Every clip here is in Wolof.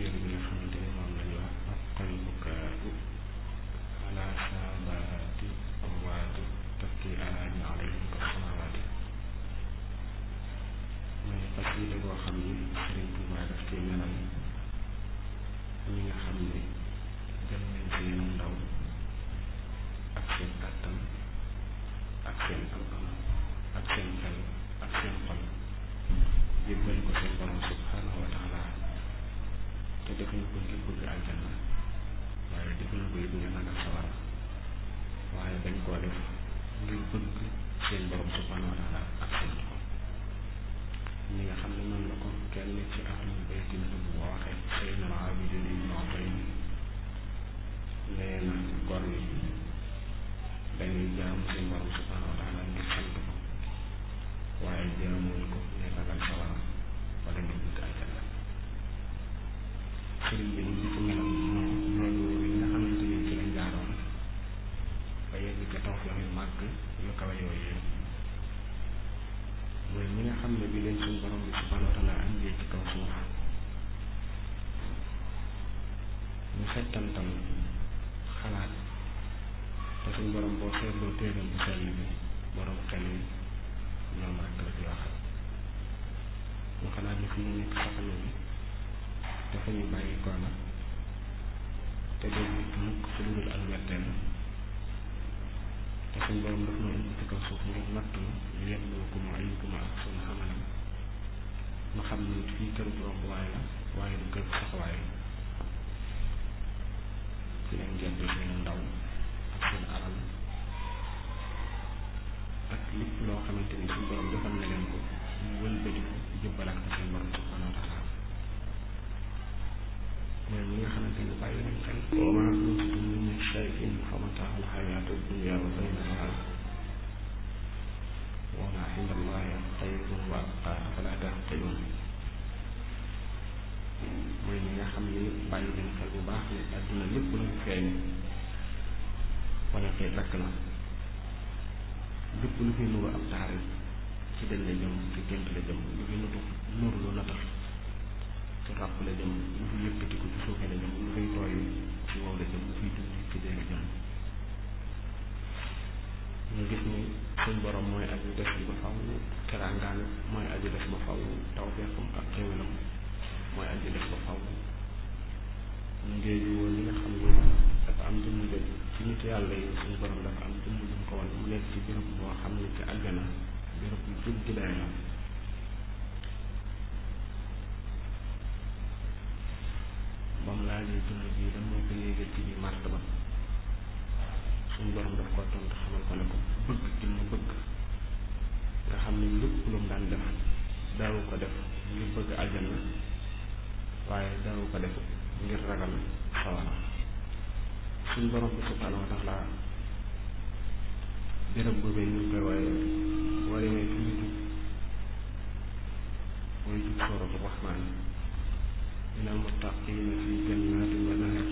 téere bi nga xamante ni moom la ñuy wax aqal bukaau ala saadaati amwaati tabki alaani alayhim ka samawaati mooy xasida boo xam ni Sëriñ Tuubaa daf ci melal ñi nga xam ne jël nañ seenu ndaw ak seen kàttan ak seen am-am ak seen xel ak seen xol jébbal ko seen borom subhanahu wa taala te defuñu ko ngir bëgg aljanna waaye defuñu ko it ngir ragal sawara waaye dañ koo def ngir bëgg seen borom subhanahu wa taala ak seen xol ñi nga xam ne noonu la ko kenn ci ahlul bayti bu waxee Seydina Abidin ibn Ubayd nee na gor yi dañuy jaamu seen borom subhanahu wa taala ngir sant ko waaye jaamuñ ko ngir ragal sawara wala ngir bëgg aljanna sëriñ bi di ci melal loolu yi nga xamante ni ci lañ jaaroon ba yegg ca tawfeex yu màgg yu kawe yooyu mooy ñi nga xam ne bi leen suñ borom bi subhanahu wa taala andee ci kaw suuf ñu settantal xalaat te suñ borom boo seetloo téeram bu sell bi borom xel yi ñoom rek la ci waxal ñu xalaat ni fi ñu nekk saxana bi dafa ñu bàyyi ko nag te doo nit mukk fu dul ak wetteel te suñ borom daf noo indi ci kaw suuf ngir natt ñu yebluwakum ayyukum ahsanu amalan ñu xam ni fii kër bu romb waay la waaye du kër bu saxwaay ci leen jënd seen ndaw ak seen alal ak lépp loo xamante ni suñ borom defal na leen ko ñu wëlbati ko jëbbalaat ko seen borom subhanahu wa taala mooy ñi nga xamante ni bàyyi nañ xel wa maa utiitum min shay'in fa mataa'ul hayaati dunya wa zinatuhaa wa maa inda Allaahi xayrun wa abqaa afalaa ta'qiluun mooy ñi nga xam ni bàyyi nañ xel bu baax ni àdduna lépp lu mu feeñ wala tey dakk na lépp lu fi nuru ab taar ci dañ la jëm ci gént la jëm lu fi nutu nuru lu na tax ci ràpp la jëm lu fi yëkkatiku ci suufe la jëm lu fay tooy ci wow la jëm lu fiy dund ci dee la jëm ñu gis ni suñ borom mooy aji des bi ba faw teraangaan mooy aji des ba faw tawfeexam ak xéwalam mooy aji des ba faw ngéeju woon li nga xam ne dafa am jëmm jëj ci nit yàlla yi suñ borom dafa am jëmm jum ko won mu nekk ci béréb boo xam ne ci àjjana béréb bu jub gi day la ba mu laajee jëmm ji dan moo ko yéegal ci biir martaba suñ borom daf ko tontu xamal ko ne ko bëgg gi mu bëgg nga xam ne lépp lu mu daan def daawu ko def ngir bëgg àjjana waaye daawu ko def ngir ragal sawara suñ borom bi subhanahu wa taala béréb boobee ñu ngi koy waaye boo demee fi ñu jub mooy jub sooratu rahmaan minal muttaqiina fi jannatin wa nahar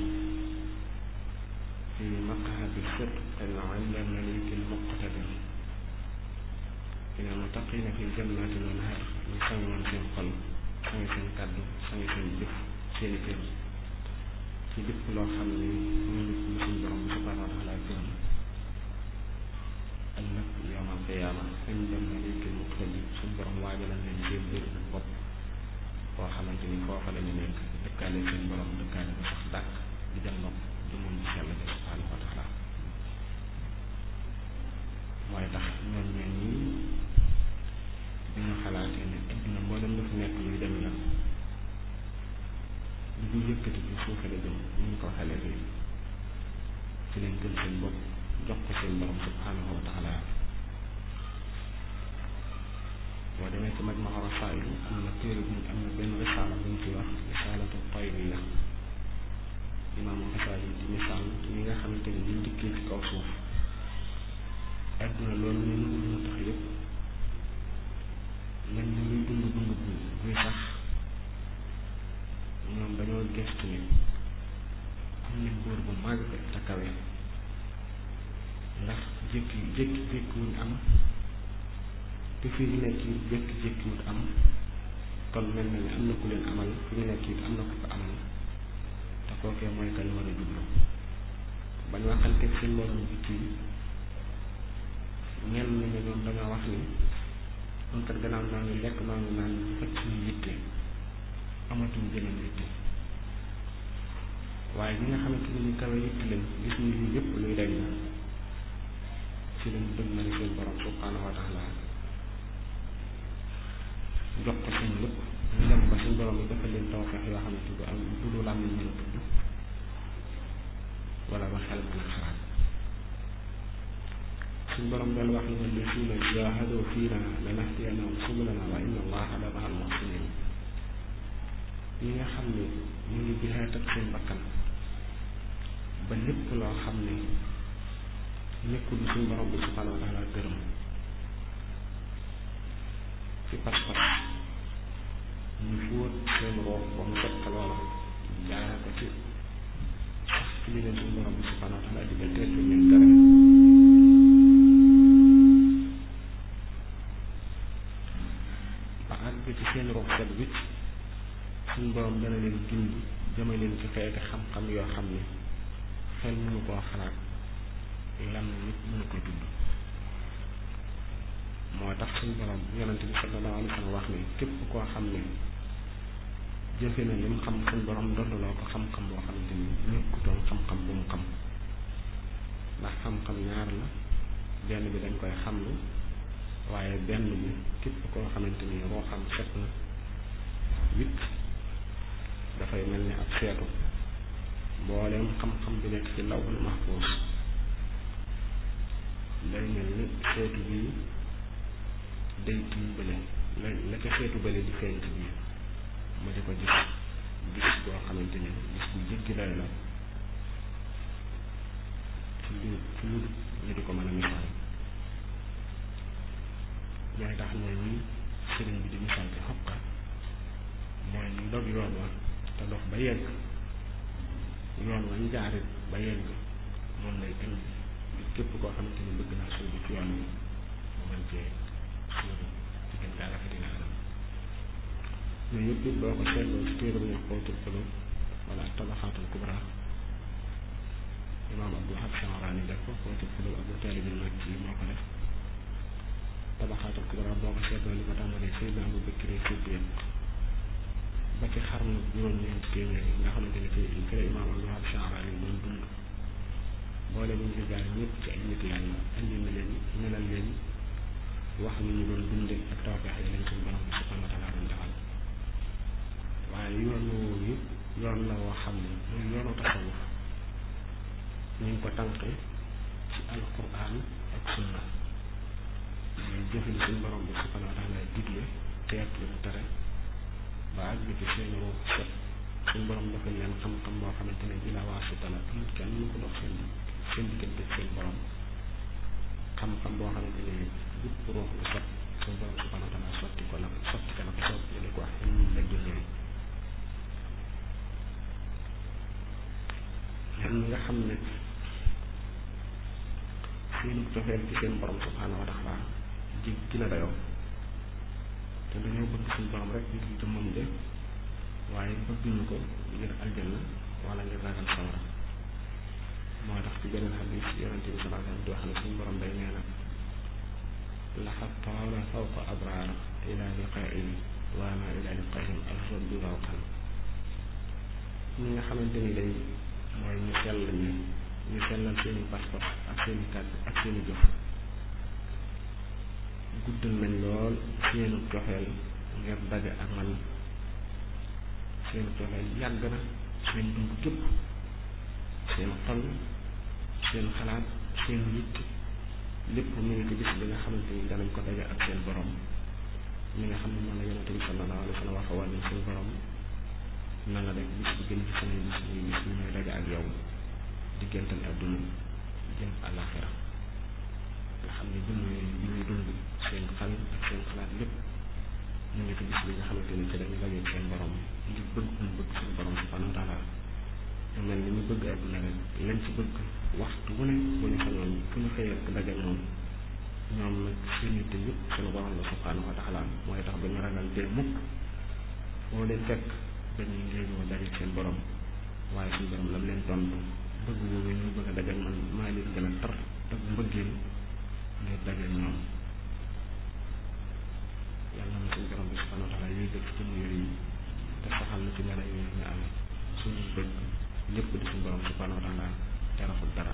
fi maq'adi sidqin inda malikin muqtadir minal muttaqiina fi jannatin wa nahar ñu sangoon seen xol sangi seen kàddu sangi seen jëf seeni kër ci lépp loo xam ne ñu nit lu suñ borom bi subhanahu wa taala gërëm ëllëg yawmal qiyaama inda malikin muqtadir suñ borom waajalal leen seen biir bopp koo xamante ni foofa la ñu nekk dëkkaale seen borom dëkkaale ba sax dàkk di jàlloog jëmum bi sell bi subhanahu wa taala mooy tax ñoom ñoo ñii bi ñu xalaatee ne adduna mboolem dafa nekk luy dem la lu ñu yëkkati ci suufe la jëm ñu ñu ko xalee bi ci leen jël seen bopp jox ko seen borom subhanahu wa taala boo demee ci majmaa rasaa'il am na téere bu am na benn risaala bu ñu ci wax risaalatu tayriya imaamu Xasaali di misaal ñi nga xamante ni ñu dikkee ci kaw suuf adduna loolu ñu ngi lu tax yëpp mel ni luy dund dund bu buy sax ñoom dañoo gestu ni am nañ góor bu màgg te kawe ndax jékki jékki jékki wuñ am te fii ñu nekk it jékki jékki wut am kon mel na ni am na ku leen amal fi ñu nekk it am na ku ko amal te kookee mooy kañ war a jublu bañ waxanteeg seen morom bi ci ñenn ñi ñoom dañoo wax ni ñun kat gannaaw noo ngi lekk noo ngi naan faj suñu yitte amatuñ jeneen yitte waaye ñi nga xamante ni ñu kawe yitte lañ gis ni lii yëpp luy dañ la ci lañ dëgg na seen borom subhanahu wa taala jox ko seen lépp ñu dem ba suñ borom yi dafa leen tawfeex yoo xamante du am du lu làmmiñ mën a tudd wala ba xel mën a xalaat suñ borom dal wax ni wallazina jahadu fiina lanahdiyannahum subulana wa inna allaha la ma'al muhsinin ñi nga xam ne ñu ngi jihaat ak seen bakkan ba lépp loo xam ne nekkul suñ borom bi subhanahu wa taala gërëm ci pas-pas ñu fóot seen roof ba mu set ka loola jaara ko ci sax ci li leen suñ borom bi subhanahu wa taala digal te ñu leen tere ba àgg ci seen roof set wicc suñ borom dana leen gind jëme leen ci xeeti xam-xam yoo xam ne xel mënu koo xalaat lan nit mënu ko tudd moo tax suñ borom yonente bi sallallahu alayhi wa sallam wax ni képp koo xam ne jëfe na lim xam suñ borom dondaloo ko xam-xam boo xamante ni nekkutoon xam-xam bu mu xam ndax xam-xam ñaar la benn bi dañ koy xamlu waaye benn bi képp koo xamante ni moo xam set na wit dafay mel ni ab seetu mbooleem xam-xam bi nekk ci lawhul mahfuus day mel ni seetu bii day tiim bële la la ca seetu bële di feeñ ci biir mu di ko gis gis boo xamante ni gis bu jéggi day la ci lu ci lu ñu di ko mën a misaal ñooy tax mooy ñi sëriñ bi di misaal ci xokka mooy ñu dog yoon wa te dox ba yegg yoon wa ñu jaarit ba yegg moom lay indi képp koo xamante ni bëgg naa suubu ci yoon wi mu mën cee suubu ci gën gaa rafet nga anam yooyu yëpp it boo ko seetloo ci téere bu ñu wax xawtul xulub wala tabaxaatul kubra imaam abdul hab Sha'rani def ko xawtul xulub abu taalib bin mag ci moo ko def tabaxaatul kubra boo ko seetloo li ko tàmbalee Seydina Abu Bakri Siddiq ba ci xarnu juróom-ñeent téeméer yi nga xamante ni fi fi la imaam abdul hab Sha'rani doon dund boole bu ñu fi jaar ñëpp ci ay nit yàlla andi na leen melal leen wax ni ñu doon dunde ak tawfeex yi leen suñu borom bi subhanahu wa taala doon defal waaye yoon woowu yëpp yoon la woo xam ne muy yoonu tasawuf ñu ngi ko tànqe ci alquran ak sunna muy jëfe li suñu borom bi subhanahu wa taala digle teet lu mu tere ba àgg ci seen ruux set suñu borom dafa leen xam-xam boo xamante ne bi la waasita la amul kenn mu ko dox seen seen diggante seen borom xam-xam boo xamante ne bépp ruux lu set suñu borom subhanahu wa taala sotti ko la sotti ko la ko sotti ñu di ko wax ñu la dundee ñoom ñi nga xam ne seenu cofeel ci seen borom subhanahu wa taala ji gën a dayoo te dañoo bëgg suñu borom rek ngir jëmmam de waaye bëgguñu ko ngir aljanna wala ngir ragal sawara moo tax ci beneen xadis yonente bi sallallahu alayhi wa sallam di wax ne suñu borom day nee na laxad taala fawqa abraar ila liqaain waana ila liqaain afdal bi rawqan ñi nga xamante ni day mooy ñu sell ñu ñu sellal seeni pas-pas ak seeni kàddu ak seeni jëf guddal nañ lool seenu cofeel ngir daje ak man seenu cofeel yàgg na seen dund gépp seen xol seen xalaat seen yitt lépp mu ngi ko gis bi nga xamante ni danañ ko daje ak seen borom mi nga xam ne moom la yonente bi sallallahu alayhi wa sallam waxa woon ne seen borom na nga def bis bi gën ci samay bis muy bis bi may daje ak yow diggantal adduna jëm àllaaxira nga xam ne dund yooyu bi ñuy dund seen xel ak seen xalaat lépp ñu ngi ko gis bi nga xamante ni ci dañu daje seen borom ngir bëgg ñu bëgg seen borom subhanahu wa taala ñu mel ni ñu bëgg adduna rek lañ ci bëgg waxtu wu ne bu ñu xañoon fu ñu xëyee rek daje moom ñoom nag seen yitte yëpp seen borom la subhanahu wa taala mooy tax ba ñu ragal dee mukk foo leen fekk dañuy ngéejoo daje seen borom waaye suñu borom lam leen tontu bëgg boobu ñu bëgg a dajal man maa leen gën a tar ak mbëggeel ngir dajal ñoom yàlla na suñu borom bi subhanahu wa taala yooyu dëkk ci mu yooyu te saxal na ci mela yooyu ñu amee suñu bëgg lépp di suñu borom subhanahu wa taala te raxul dara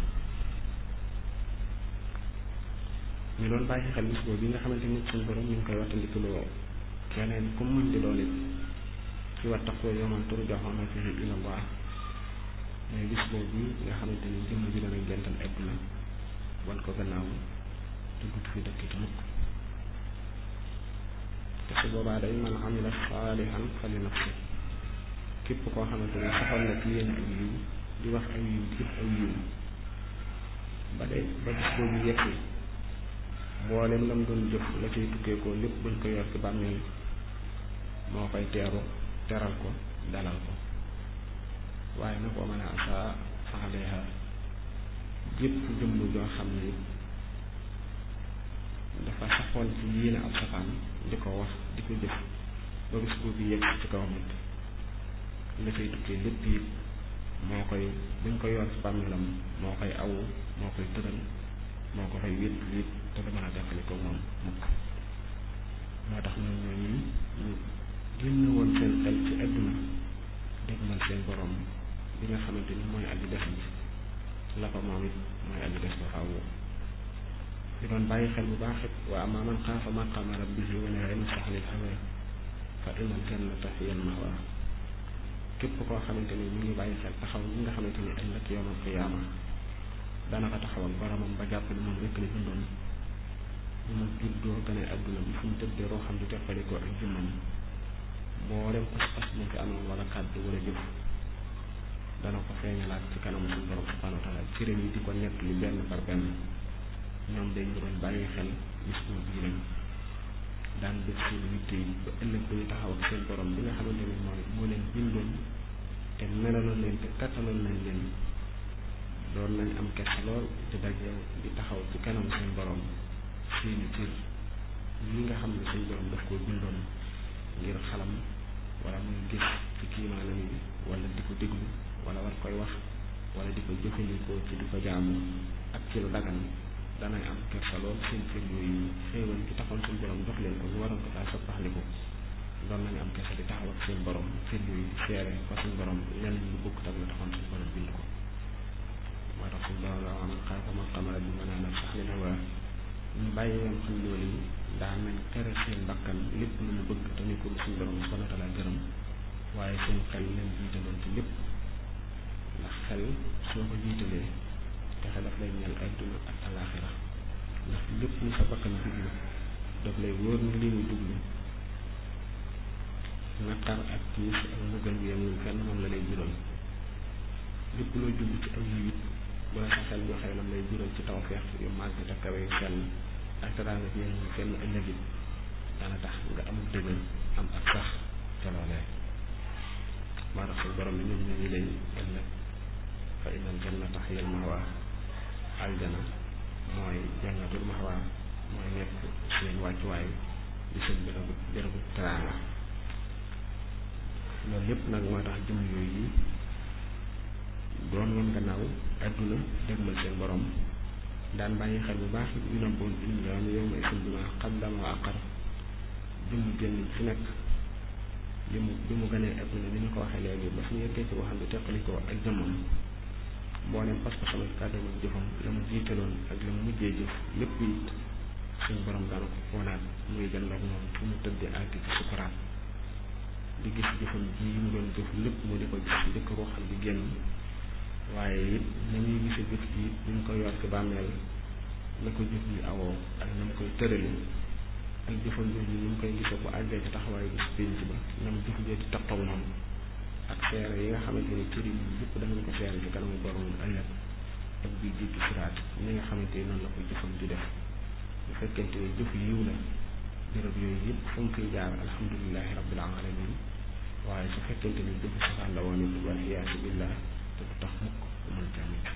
ñu doon bàyyi xel bis boobu bi nga xamante ni suñu borom ñu ngi koy wattandikuloo keneen ku mën di doon it ci wattaqoo yawman turja'una fihi ila Allah mooy bis boobu nga xamante ni jëmm ji dana gental àdduna wan ko gannaaw te dut fi dëkk ci mukk te su boobaa day man amila saalihan fali nafsi képp koo xamante ni saxoon na ci yéen aw yiw di wax aw yiw di jëf aw yiw ba day ba bis boobu yegsi mboolem lam doon jëf la ciy tukkeekoo lépp buñ ko yor ci bàmmeel moo koy teeru teral ko dalal ko waaye nag wa man asaa fa alayha jépp jëmm joo xam ne dafa saxoon ci yéene ab safaan di ko wax di ko jëf ba bis boobu yegg ci kaw nit la cay tukkee lépp it moo koy buñ ko yor ci bàmmeelam moo koy awu moo koy tëral moo ko fay wét wét te du mën a defali ko moom mukk moo tax ñun ñooñu ñu génn woon seen xel ci àdduna dégmal seen borom bi nga xamante ni mooy aji def ji la ko moom it mooy aji des ba faaw ñu doon bàyyi xel bu baax it wa amma man xaafa maqaama rabbihi wa nahaa nafsa anil hawaa fa innal jannata hiya al-ma'waa képp koo xamante ni ñu ngi bàyyi xel taxaw ñi nga xamante ni ëllëg yawmal qiyaama dana ko taxawal boromam ba jàpp ne moom rekk la bindoon bu mu juddoo gane adduna bi fu mu tëddee roo xam di teqalikoo ak jëmmam mboolem pas-pas mu fi amoon wala kàddu wala jëf dana ko feeñalaat ci kanamu suñu borom subhanahu wa taala cëram yi di ko nett li benn par benn ñoom day ñu doon bàyyi xel gis boo bii lañ daan def seen yitte yi ba ëllëg dañu taxaw ak seen borom bi nga xamante ni mooy moo leen bindoon te melaloon leen te kattaloon nañ leen doon nañ am kersa lool di daje di taxaw ci kanam seen borom seeni cër yi nga xam ne seen borom daf koo bindoon ngir xalam wala muy gis ci kiimaanam yi wala di ko déglu wala war koy wax wala di ko jëfandikoo ci di ko jaamu ak ci lu dagan danay am kersa lool seen cër yooyu xéewal gi taxoon seen borom jox leen ko ñu waroon ko daa soppaxliku doon nañu am kersa di taxaw ak seen borom cër yooyu di seere fa seen borom lenn lu bokk tak la taxoon seen borom bind ko moo tax suñu borom la wax man xaafa maqaama rabbihi wa nahaa nafsa anil hawaa ñu bàyyi woon xam loolu yi daan nañ tere seen bakkan lépp lu mu bëgg te ni ko lu suñu borom subhanahu wa taala gërëm waaye seen xel leen jiitaloon ci lépp ndax xel soo ko jiitalee texe daf lay ñeel adduna ak alaaxira ndax lépp lu sa bakkan duglu daf lay wóor ni li muy duglu naqar ak tiis ak mbugal bi yemul fenn moom la lay jural lépp loo jublu ci aw yiw it bu la sa xel joxee lam lay jural ci tawfeex yu màgg te kawe yu sell ak teraanga ci yemul fenn ëllëg it dana tax nga am dëgër am ak sax ca loolee moo tax suñ borom bi ñoom ñooñu lay ëllëg fa innal jannata hiyal ma'waa aljana mooy jannatul mahwa mooy nekk seen wàccuwaay di seen bërëbu bërëbu teraanga loolu lépp nag moo tax jëm yooyu yi doon woon gannaaw adduna dégmal seen borom daan bàyyi xel bu baax yu nabboon insaanu yawma idin bimaa qaddama wa aqar jëm génn fi nekk li mu bi mu gënee adduna ni ñu ko waxee léegi ba suñu yeggee ci waxam bi teqalikoo ak jëmmam mboolem pas-pasam ak kàddoom ak jëfam la mu jiitaloon ak la mu mujjee jëf lépp it suñu borom daana ko foonaat muy jënd ak moom fu mu tëddee àgg ci sukuraat di gis jëfam ji mu doon jëf lépp mu di ko gis njëkk koo xam di génn waaye it na muy gise jëf ji it ñu ko yor ci bàmmeel na ko jëf ji awoo ak na mu koy tërali ak jëfam jooju ni mu koy gisee bu àggee ci taxawaayu bis pénc ba na mu jëf jee di taqoog moom ak seere yi nga xamante ni cër yi yëpp danañ ko seere ci kanamu borom ëllëg ak biir jéggi siraat ñi nga xamante ni noonu la ko jëfam di def bu fekkente ni jëf yiw la béréb yooyu yëpp fu mu koy jaar alhamdulilahi rabbil alamin waaye su fekkente ni jëfu safaan la woon it wal iyaasu billah te du tax mukk mën tamit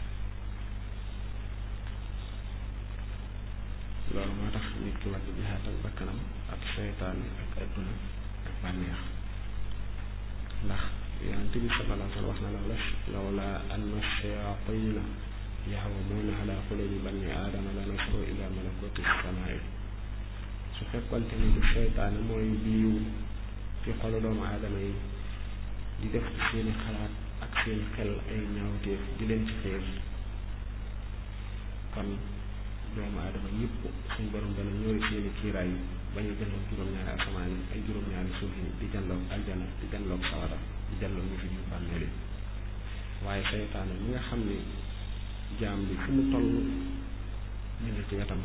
loolu moo tax nit ki war di jihaat ak bakkanam ak seytaane ak adduna ak bànneex ndax yonent bi sallallahu alayhi wa sallam wax na la lawla anna shayatina yahwamuuna ala qulubi bani aadama la nasaru ila malakuti samaai su fekkonte ni du seytaane mooy biiw ci xolu doomu aadama yi di def ci seeni xalaat ak seeni xel ay ñaawteef di leen ci xeer kon doomu aadama ñëpp suñ borom dana ñëwri seeni kiiraay ba ñu jënloog juróom-ñaari asamaan yi ay juróom-ñaari suuf yi di jënloog aljana di jënloog sawara di jënloog ñu fi ñu bàmmeel yi waaye seytaane mi nga xam ne jaam bi fu mu toll ñu ngi ci wetam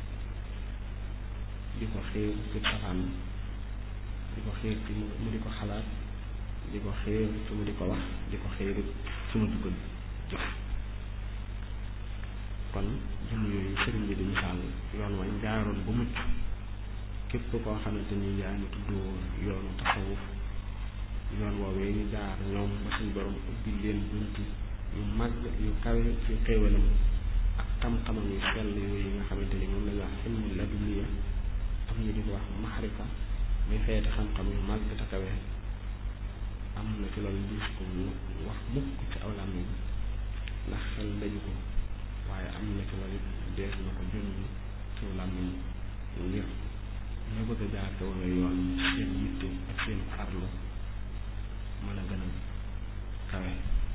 di ko xiir ci safaan di ko xiir ci mu di ko xalaat di ko xiir ci mu di ko wax di ko xiir ci mu di ko jëf kon jëm yooyu sëriñ bi di misaal yoon wañ jaaroon bu mucc képp koo xamante ni yaa ngi tuddoo yoonu tasawuf yoon woowee ñu jaar ñoom ba suñ borom ubbi leen bunti yu màgg yu kawe ci xéewalam ak xam-xamam yu sell yooyu nga xamante ni moom la ñu wax ilmu laduniya am ñu di ko wax maxrifa muy xeeti xam-xam yu màgg te kawe am na ci loolu gis ko mu wax mukk ci aw làmmiñ ndax xel daju ko waaye am na ci loolu dees na ko junj ci aw làmmiñ ngir ñu bëgg a jaar te wala yoon seen yitte ak seen farlu mën a gën a kawe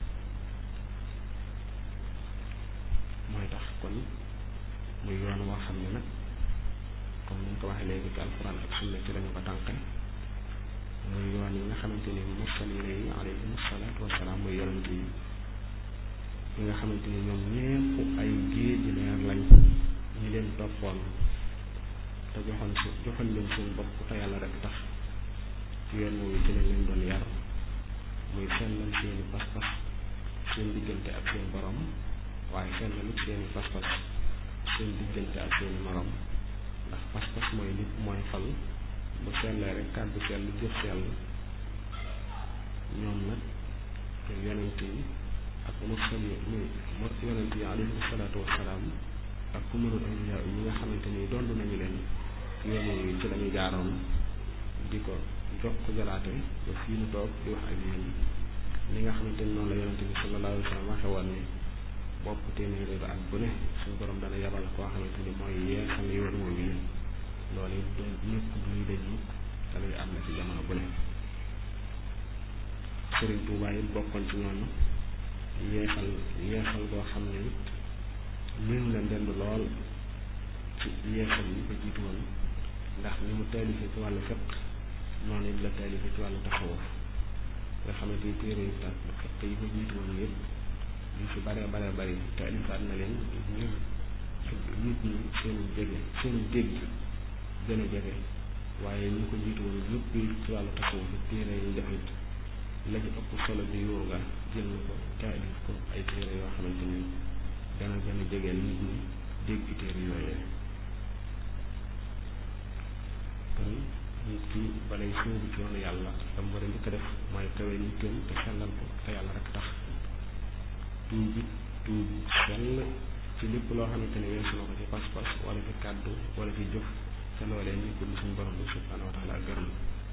mooy tax kon muy yoon woo xam ne nag comme ni ñu ko waxee léegi ci alxuraan ak sunna ci lañu ko tànqe muy yoon yi nga xamante ni mursaliina yi alayhim salaatu wasalaam muy yonent yi yi nga xamante ni ñoom ñépp ay géej leer lañ ñi leen toppoon te joxoon si joxoon leen seen bopp te yàlla rek tax ci yoon woowu ci lañ leen doon yar muy sellal seeni pas-pas seen diggante ak seen borom waaye sellalut seeni pas-pas seen diggante ak seeni morom ndax pas-pas mooy nit mooy xol bu sellee rek kàddu sell jëf sell ñoom nag yonent yi ak mursal yi muy yonent yi alayhi salaatu wassalaam ak ku mënul awliya yi nga xamante ni dondu nañu leen yoon yi ci lañu jaaroon di ko jox ko jalaate ba fii nu toog di wax ak yéen li nga xamante ni noonu la yonent bi sallallahu alayhi wa sallam waxe woon ni bopp téeméeri ba at bu ne suñu borom dana yabal koo xamante ni mooy yeesal yoon woowu yi loolu it du ñëpp duy daj mukk te luy am na ci jamono bu ne Sëriñ Tuubaa it bokkoon ci ñoom yeesal yeesal boo xam ne it néew la ndend lool ci yeesal yi ko jiitu woon ndax ni mu taalife ci wàllu fiq noonu it la taalife ci wàllu tasawuf nga xamante ni téere yi tax fiq yi ko jiitu woon yëpp yu fi bare bare bari taalifaat na leen ngir nit ñi seenu jege seenu dégg gën a jege waaye ñu ko jiitu woon yëpp ci wàllu tasawuf téere yi defit la ci ëpp solo bi yoo nga jël na ko taalif ko ay téere yoo xamante ni dana gën a jegeel nit ñi dégg téere yooyee kon nit ki balay sóobu ci yoonu yàlla dam war a njëkk a def mooy kawe nitteem te sellal ko te yàlla rek tax tuub it tuub sell ci lépp loo xamante ni weesu na ko ci pas-pas wala ci kàddu wala ci jëf te loolee nekkul lu suñu borom bi subhanahu wa taala gërëm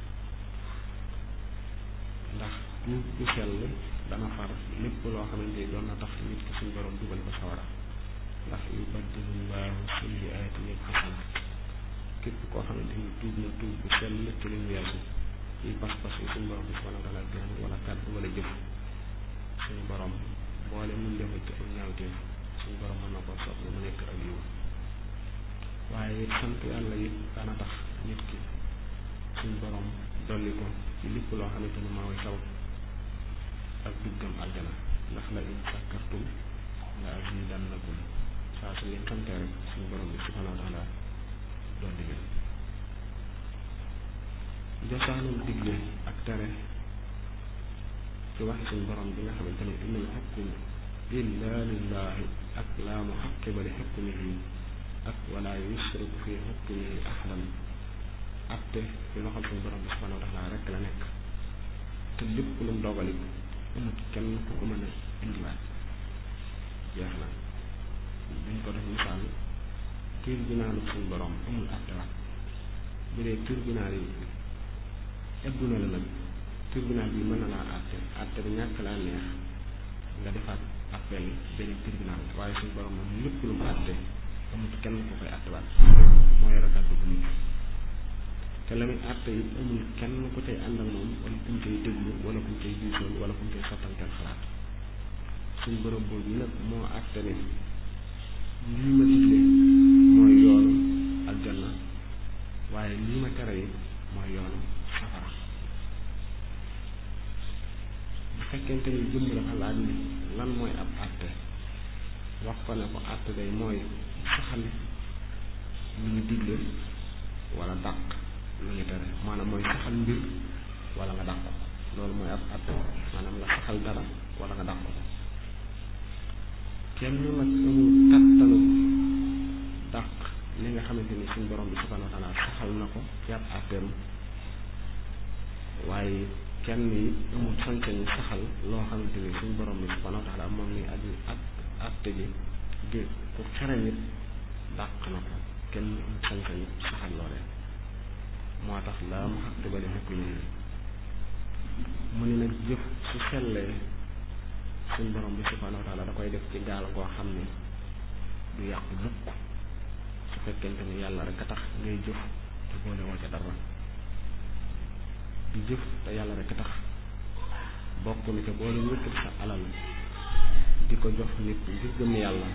ndax tuub bu sell dana far lépp loo xamante ni doon na tax nit ki suñu borom dugal ko sawara ndax yubaddilu llaahu sayyi'aatihim xasanaat képp koo xamante ni tuub na tuub bu sell ci li ñu weesu ci pas-pas yi suñu borom bi subhanahu wa taala gërëm wala kàddu wala jëf suñu borom boole mun defal ci ak ñaawteef suñu borom mën na koo soppi mu nekk ak yiw waaye it sant yàlla it dana tax nit ki suñu borom dolli ko ci lépp loo xamante ni maa way sabab ak duggam aljana ndax la in sakkartum la azidannakum saa su ngeen santee rek suñu borom bi subhanahu wa taala dolli leen josaanul digle ak tere ci waxi suñu borom bi nga xamante ni innal xukmu illa lillahi ak laa muxaqiba li xukmihi ak wala yusriku fi xukmihi ahadan atte ci loxol suñu borom bi subhanahu wa taala rek la nekk te lépp lu mu dogali amut kenn ku ko mën a indiwaat jeex na duñ ko def misaal tribunaalu suñu borom amul attewaat bu dee tribunal yi adduna la nag tribunal bi mën na laa àtte àtte bi ñàkk laa neex nga defaat appel beneen tribunal waaye suñu borom moom lépp lu mu àtte amul kenn ku koy àttewaat moo yore kàddu bu nit te la muy àtte yi amul kenn ku cay ànd ak moom wala kuñ cay déglu wala kuñ cay diisoon wala kuñ cay sottanteel xalaat suñu borom boobu nag moo àtte ne lii ma digle mooy yoonu aljanna waaye lii ma tere yi mooy yoonu safara bu fekkente ni jëmm dafa laaj ni lan mooy ab àtte wax ko ne ko àtte day mooy saxal lu ñu digle wala dàq lu ñu tere maanaam mooy saxal mbir wala nga dàq ko loolu mooy ab àtte maanaam nga saxal dara wala nga dàq ko kenn nag amul kattanu dàq li nga xamante ni suñ borom bi subhanahu wa taala saxal na ko ci ab àtteem waaye kenn yi amul sañ-sañu saxal loo xamante ni suñ borom bi subhanahu wa taala moom ni aju ak àtte ji di ku xere nit dàq na ko kenn amul sañ-sañu saxal loolee moo tax laa mu xaq ba li xekk ñu mu ni nag jëf su sellee suñ borom bi subhanahu wa taala da koy def ci gaal goo xam ne du yàqu mukk su fekkente ni yàlla rek a tax ngay jëf te boole woo ca dara di jëf te yàlla rek a tax bokk ni te boole yëkkati sa alal di ko jox nit ngir gëm yàlla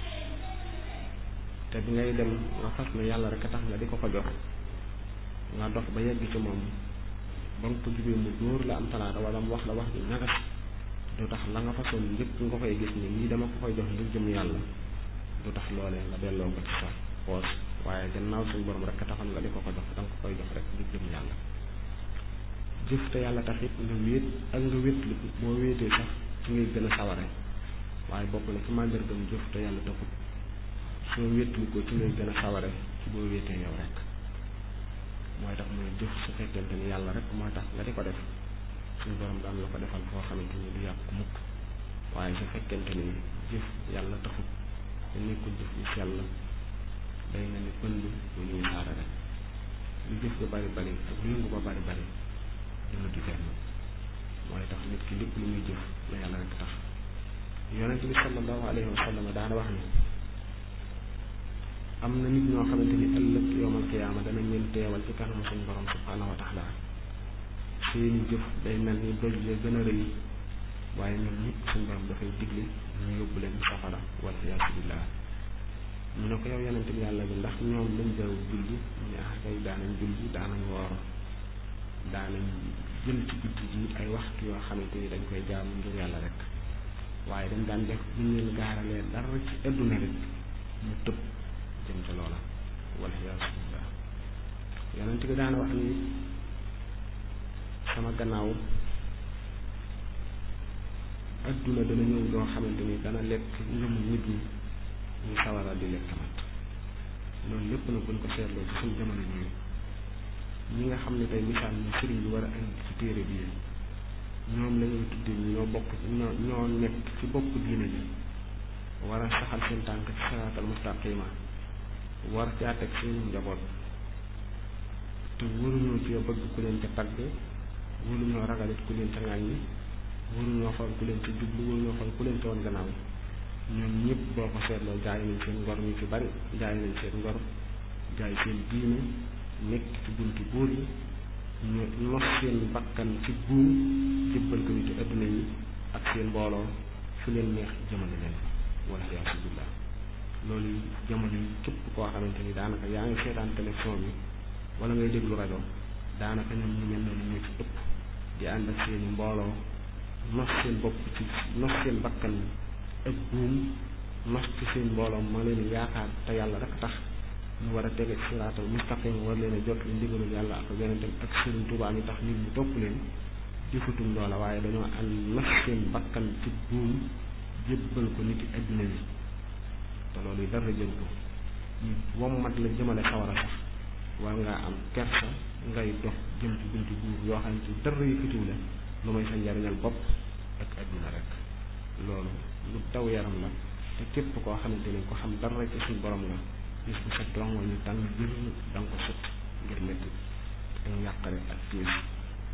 te bi ngay dem nga fas ne yàlla rek a tax nga di ko ko jox nga dox ba yegg ci moom ba nga ko jubee mu dóor la am talaata wala mu wax la wax ju ñagas du tax la nga façon njëkk nga koy gis ni lii dama ko koy jox ngir jëm yàlla du tax loolee nga delloo ko ci sa poos waaye gannaaw suñu borom rek a taxoon nga di ko ko jox da nga ko koy jox rek ngir jëm yàlla jëf te yàlla tax it nga wéet ak nga wéet li boo wéetee sax ci ngay gën a saware waaye bokk na ci màndargam jëf te yàlla taxut soo wéetlu ko ci ngay gën a saware ci boo wéetee yow rek mooy tax muy jëf su fekkente ni yàlla rek mooy tax nga di ko def suñu borom daan la ko defal foo xamante ni du yàqu mukk waaye su fekkente ni jëf yàlla taxut te nekkul jëf yu sell day mel ni pënd bu ñuy saara rek lu jëf ba bari bari ak lu yëngu ba bari bari dina di fenn mooy tax nit ki lépp lu muy jëf la yàlla rek tax yonent bi sallallahu alayhi wa sallam daana wax ni am na nit ñoo xamante ni ëllëg yowmal qiyaama danañ leen teewal ci kanamu suñu borom subhanahu wa taala seeni jëf day mel ni doj ya gën a rëy waaye ñoom ñëpp suñu borom dafay digle ñu yóbbu leen safara wal iyaasu billah ñu ne ko yow yonent bi yàlla bi ndax ñoom lañ jaw julli ñu ne ah kay daanañ julli daanañ woor daanañ jël ci guddi ji ay waxtu yoo xamante ni dañ koy jaamu ngir yàlla rek waaye dañ daan def bu ñu leen gaaralee dara ci adduna rek mu tëb jëm ca loola wal iyaasu billah yonent bi daana wax ni sama gannaaw adduna dana ñëw loo xamante ni dana lekk ngëmu nit ñi ñu sawara di lekk mat loolu lépp nag buñ ko seetloo ci suñ jamono ñi ñi nga xam ne tey misaal ñu sëriñ bi war a indi ci téere bi ñoom la ñuy tuddee ñi ñoo bokk ñoo ñoo nekk ci bopp diine ji war a saxal seen tànk ci siraatal mustaqima war caa teg seen njaboot te waruñoo ci bëgg ku leen ca tagg waruñoo ragalit ku leen ca ŋàññi waruñoo xool ku leen ca jublu waruñoo xool ku leen ca woon gannaaw ñoom ñëpp boo ko seetloo jaay nañ seen ngor ñu ci bari jaay nañ seen ngor jaay seen diine nekk ci buntu buur yi ñu nos seen bakkan ci buum jëbbal ko nit adduna yi ak seen mbooloo fu leen neex jëmale leen wala yaasu billah loolu jamono yi képp koo xamante ni daanaka yaa ngi seetaan télévision bi wala ngay déglu rajo daanaka ñoom ñu mel noonu ñoo ci ëpp di ànd ak seen mbooloo nos seen bopp ci nos seen bakkan ak buum nos ci seen mbooloo ma leen yaakaar te yàlla rek tax ñu war a tege siraatal mustaqim war leen a jot li ndigalul yàlla ak yonentam ak sëriñ Tuubaa mi tax nit ñu topp leen jëfatum loola waaye dañoo ànd nos seen bakkan ci buum jébbal ko nit yi adduna bi te loolu yi dara jël ko ñu wommat la jëmale sawara sax war ngaa am kersa ngay dox jëm ci buntu buur yoo xam ne dara yëkkatiw la lu may sa njariñal bopp ak adduna rek loolu lu daw yaram la te képp koo xamante ni ko xam dara ci suñ borom la gis bu sa dongo ñu tàng jër da nga ko sut ngir métti ak njàqare ak tiis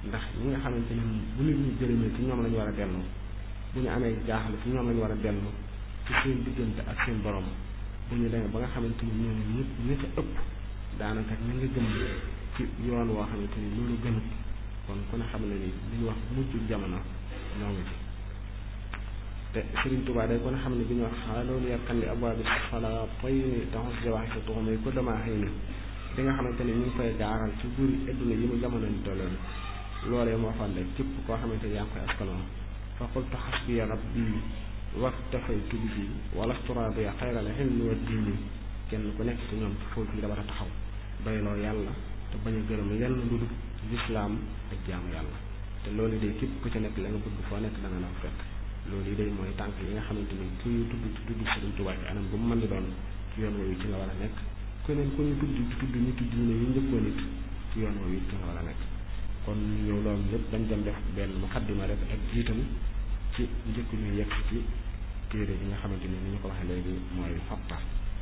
ndax ñi nga xamante ni bu nit ñi jëriñoo ci ñoom lañu war a dellu bu ñu amee jaaxle ci ñoom lañu war a dellu ci seen diggante ak seen borom bu ñu demee ba nga xamante ni ñoom ñëpp ñi ca ëpp daanaka ñu nga gëm ci yoon woo xamante ni loolu gënut kon ku ne xam ne ni li ñu wax mujj jamono ñoo ngi ci te Sëriñ Tuubaa day ko ne xam ne bi ñu wax xaaloolu yarkan li abwaabi sala toy ni taxus jawaxi sa tuxumay ko damaa xëy ni li nga xamante ni ñu ngi koy gaaral ci buri adduna yi mu jamono ni tolloon loolee moo xam ne képp koo xamante ni yaa ngi koy askanoo fa qultu xasbiya rabbi waktafaytu bihi wala sturabiya xayral xilmi wa diini kenn ku nekk ci ñoom ci foofu yi dafa taxaw doyloo yàlla te bañ a gërëm lenn lu dul lislaam ak jaamu yàlla te loolu day képp ku ci nekk la nga bëgg foo nekk da nga na fekk loolu yi day mooy tànk yi nga xamante ni ku ñu tudd ci tudd Sëriñ Tuubaa ci anam bu mu mën di doon ci yoon woowu ci nga war a nekk keneen ku ñu tudd ci tudd nitu diine yi njëkkoon nit ci yoon woowu ci nga war a nekk kon ñëw loolu lépp dañ dem def benn muqaddima rek ak jiitam ci njëkk ñu yegg ci téere bi nga xamante ni ni ñu ko waxee léegi mooy xoqa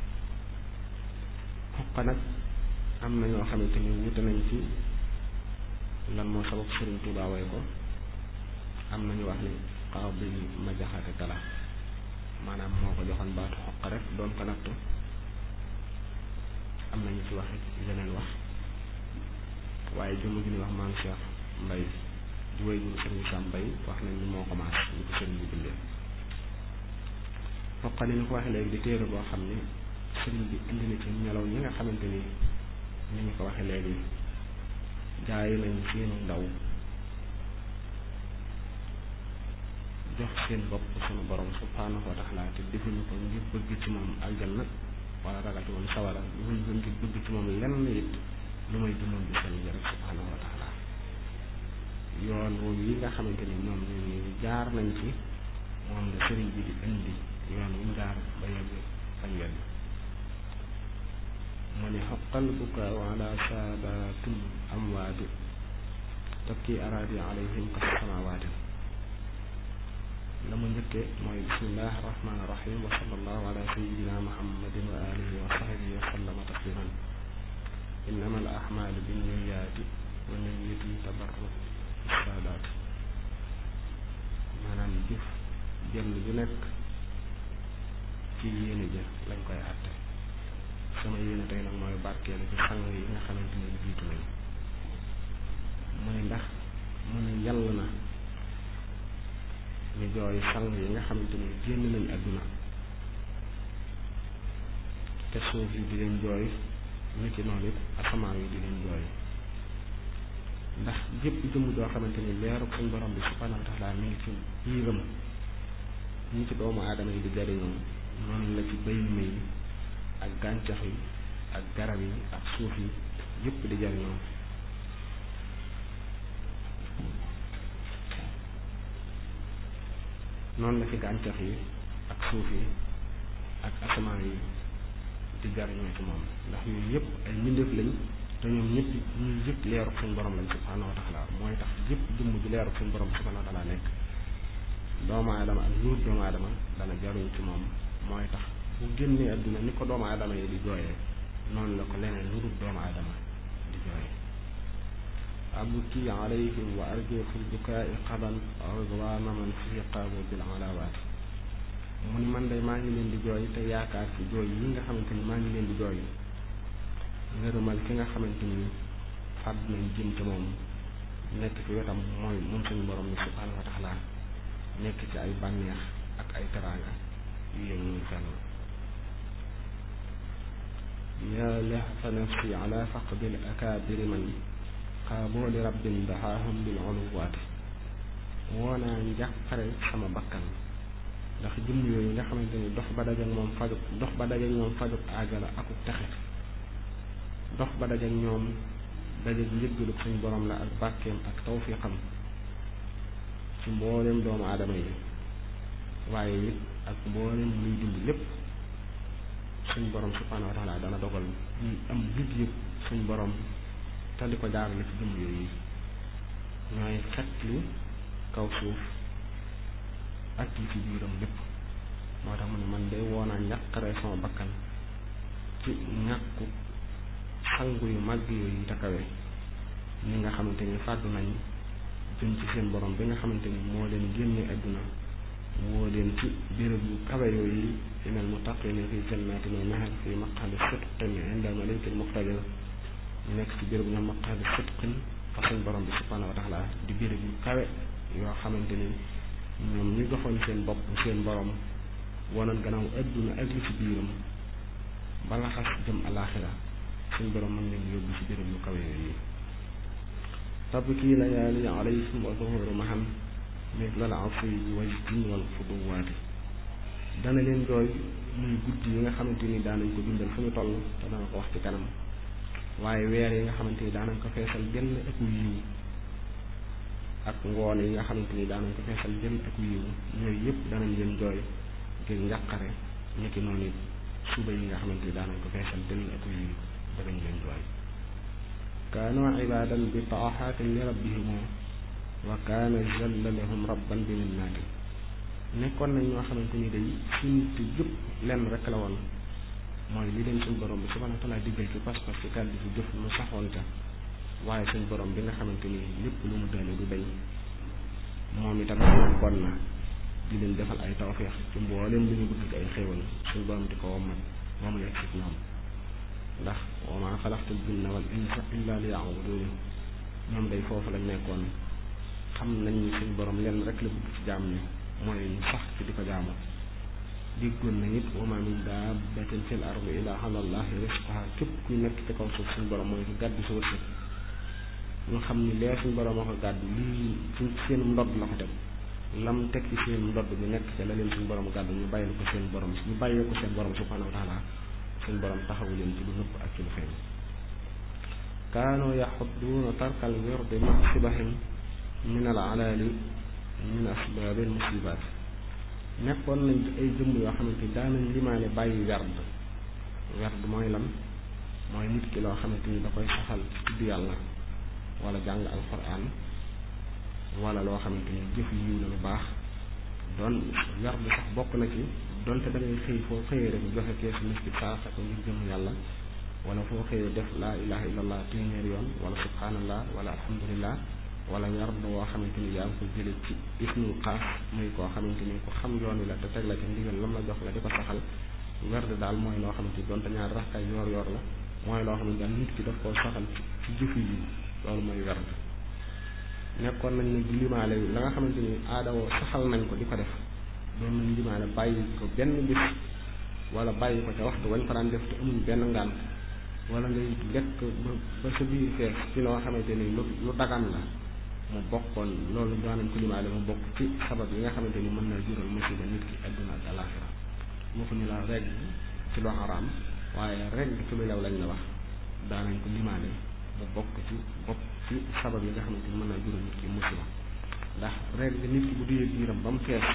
xoqa nag am na ñoo xamante ni wute nañ ci lan moo sabab Sëriñ Tuubaa way ko am nañu wax ni xaw bi ma jaxate kala maanaam moo ko joxoon baatu xoq rek doon ko nattu am nañu ci wax yeneen wax waaye jëmm ji ni wax maam Cheikh Mbay di wéy ñu sëriñ Sam Mbay wax nañ ni moo ko maas ñu ko sëriñ bi bindee xoqa ni ñu ko waxee léegi di téere boo xam ni sëriñ bi indi na ci melaw ñi nga xamante ni ni ñu ko waxee léegi jaay nañ seenu ndaw jox seen bopp sunu borom subhaanahu wa taala te defuñu ko ngir bëgg ci moom aljanna wala ragal ci moom sawara defuñu ko ngir bëgg ci moom lenn it lu may dundam bi seen rek subhaanahu wa taala yoon woowu yi nga xamante ni ñoom ñu jaar nañ ci moom la sëriñ bi di indi yoon wu mu jaar ba yegg fañ wenn mu ne xoqal bukaaw ala saadatul amwaati tabki araadi alayhim kas samawaati la mu njëkkee mooy bismillahi rahmaani rahim wa sallallahu ala sayidina muhammadin wa alihi wa sahbihi wa sallama tasliman innama al ahmaalu binniyaati wa niyatin tabarruk saadaat maanaam jëf jël ju nekk ci yéene ja lañ koy àtte sama yéene tey nag mooy barkeelu ci sang yi nga xamante ni jiitu nañu mu ne ndax mu ne yàlla na ñu jooy sang yi nga xamante ni génn nañ àdduna te suuf yi di leen jooy niki noonu it asamaan yi di leen jooy ndax jëpp jëmm joo xamante ni leeru suñ borom bi subhanahu wa taala mi ngi ci biiram ñi ci doomu aadama yi di jariñoo noonu la ci bay yi ak gàncax yi ak garab yi ak suuf yi yëpp di jariñoo noonu la ci gàncax yi ak suuf yi ak asamaan yi di jariñoo ci moom ndax ñun yëpp ay mbindeef lañ te ñoom ñëpp ñun yëpp leeru suñ borom lañ subhanahu wa taala mooy tax yëpp jëmm ji leeru suñ borom subhanahu wa taala nekk doomu aadama ak luut doomu aadama dana jaruñ ci moom mooy tax bu génnee adduna ni ko doomu aadama yi di jooyee noonu la ko leneen lu dul doomu aadama di jooyee abuki alayhim wa arju fi lbukaai qadan ridwana man fi qaabu bil alawaati mu ni man de maa ngi leen di jooy te yaakaar ci jooy yi nga xamante ni maa ngi leen di jooy ngërëmal ki nga xamante ni fàdd nañ jëm ci moom nekk ci wetam mooy moom suñu borom ni subhanahu wa taala nekk ci ay bànneex ak ay teraanga yu yëngu fenn yaa lahfa nafsi ala faqdil akaabiri man xaaboo li rabbin daxaahum bil uluwaati woo naa njàqare sama bakkan ndax jëmm yooyu nga xamante ni dox ba dajeek moom fajut dox ba dajeek ñoom fajut aajala akuk texe dox ba dajeek ñoom dajeek njëggaluk suñ borom la ak bàkkeem ak tawfiqam ci mboolem doomu aadama yi waaye it ak mboolem luy dund lépp suñ borom subhanahu wa taala dana dogal ñu am yëg yëg suñ borom te di ko jaarale ci jëmm yooyu ñooy xet li kaw suuf ak yi ci biiram lépp moo tax mu ne man de woonaa njàqare sama bakkan ci ñàkku sangu yu màgg yooyu te kawe ñi nga xamante ni fàddu nañ jëm ci seen borom bi nga xamante ni moo leen génne àdduna woo leen ci béréb yu kawe yooyu inal muttaqina fi jannatin wa nahar fi maqaadi sidqin inda malikin muqtadir ñu nekk ci béréb ñoom maqaadi sidqin fa suñ borom bi subhanahu wa taala di béréb yu kawe yoo xamante ni ñoom ñu joxoon seen bopp seen borom wonoon gannaaw àdduna ak li ci biiram bala xas jëm alaaxira suñ borom mën leen yóbbu ci béréb yu kawe yooyu tabki layaali alayhim wa zuhuru maham mitla al asiyi wajdin wal fuduwaati dana leen jooy muy guddi yi nga xamante ni daanañ ko dundal fu ñu toll te dana ko wax ci kanam waaye weer yi nga xamante ni daanañ ko feesal benn ak yiw ak ngoon yi nga xamante ni daanañ ko feesal benn ak yiw ñooyu yëpp danañ leen jooy ngir njàqare ñekki noonu it suba yi nga xamante ni daanañ ko feesal benn ak yiw danañ leen jooy kaanu ibadan bi taaxaatin li rabbihimu wa kaana jalla lahum rabban bi minnaati nekkoon nañ ñoo xamante ni day suñu te yëpp lenn rek la woon mooy li leen suñ borom bi subhanahu wa taala diggal ci pas-pas ci kàddu ci jëf mu saxoon ca waaye suñ borom bi nga xamante ni lépp lu mu daane du dañ moom itam kon na di leen defal ay tawféex ci mbooleem lu ñu bëgg ay xéewal suñ borom di ko wommat moom la ci ñoom ndax wa maa xalaqtul jinna wal insa illa li ya'budun ñoom day foofu lañ nekkoon xam nañ ni suñ borom lenn rek la bëgg ci jaam ne mooy ñu sax ci di ko jaamu diggoon na it wa maa min daabbatin fil ardi illaa ala llaahi rizquhaa képp kuy nekk ci kaw suuf suñ borom mooy ko gàddu sa wërsëg ñu xam ni lee suñ borom a ko gàddu lii ci seen ndodd la ko teg lam teg ci seen ndodd bi nekk ca la leen suñ borom gàddu ñu bàyyil ko seen borom ñu bàyyee ko seen borom subhaanahu wa taala suñ borom taxawu leen ci lu nëpp ak ci lu feeñ kaanoo yaxudduuna tarkal wirdi maxsibahim min al alaali min asbaabil musibaat nekkoon nañ ci ay jëmm yoo xamante ni daanañ limaale bàyyi werd werd mooy lan mooy nit ki loo xamante ni da koy saxal ci tudd yàlla wala jàng alquran wala loo xamante ni jëf yiw la lu baax doon werd sax bokk na ci donte da ngay xëy foo xëyee rek joxe keesu miskit saa sa ko ngir jëm yàlla wala foo xëyee def laa ilaha illallah téeméer yoon wala subhanallah wala alhamdulillah wala werd woo xamante ni yaa ngi ko jële ci ismul xaas muy koo xamante ni ku xam yoon wi la te teg la ci ndigal lam la jox la di ko saxal werd daal mooy loo xamante ni donte ñaar raxkaay yoor yoor la mooy loo xamante daal nit ki daf koo saxal ci jëfi yi loolu mooy werd nekkoon nañ ne di limaale la nga xamante ni aadawoo saxal nañ ko di ko def doon nañ limaale bàyyi ko benn bis wala bàyyi ko ca waxtu wañ ko daan def te amuñ benn ngànt wala ngay lekk ba ba sa biir fees ci loo xamante ni lu lu dagan la mu bokkoon loolu daanañ ko limaale mu bokk ci sabab yi nga xamante ni mën na jural musiba nit ki adduna ak alaxira waxuñu la regg ci lu xaraam waaye regg ci lu lew lañ la wax daanañ ko limaale mu bokk ci bokk ci sabab yi nga xamante ni mën na jural nit ki musiba ndax regg nit ki bu duyee biiram ba mu fees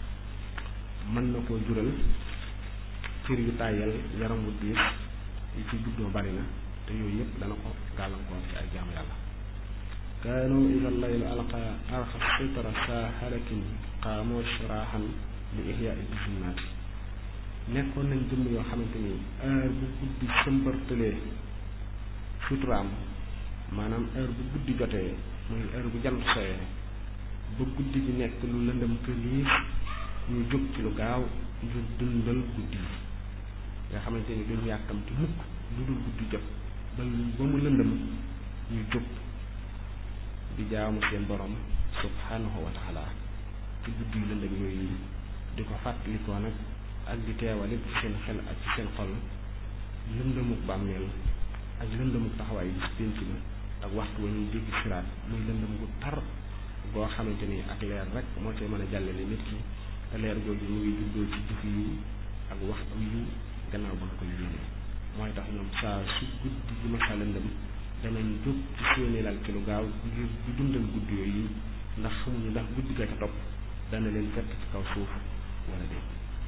mën na koo jural cër yu tàyyal yaram wu diis yi ci juddoo bari na te yooyu yëpp dana ko gàllankoor ci ay jaamu yàlla kaanu ida laylu alqa arxa sitra saa halakin qaamoo shiraaxan li ihyaai bisinnaati nekkoon nañ jëmm yoo xamante ni heure bu guddi sëmbartalee suturaam maanaam heure bu guddi jotee muy heure bu jant soyee ba guddi gi nekk lu lëndëm këliis ñu jóg ci lu gaaw ngir dundal guddi yi nga xamante ni duñ yàkkamti mukk lu dul guddi jot ba ba mu lëndëm ñu jóg di jaamu seen borom subhanahu wa taala ci guddi yu lëndëm yooyu di ko fàttalikoo nag ak di teewale ci seen xel ak ci seen xol lëndëmuk bàmmeel ak lëndëmuk taxawaay bi ci pénc ba ak waxtu wa ñuy jéggi siraat muy lëndëm gu tar goo xamante ni ak leer rek moo cay mën a jàllale nit ki te leer googu mu ngi juddoo ci jëf yu ak waxtu yu gannaaw ba nga koy yéene mooy tax ñoom saa su guddi gi ma saa lëndëm danañ jóg ci seeni lal ci lu gaaw ngir di dundal guddi yooyu ndax xamuñu ndax guddi ga ca topp dana leen fekk ci kaw suuf wala déet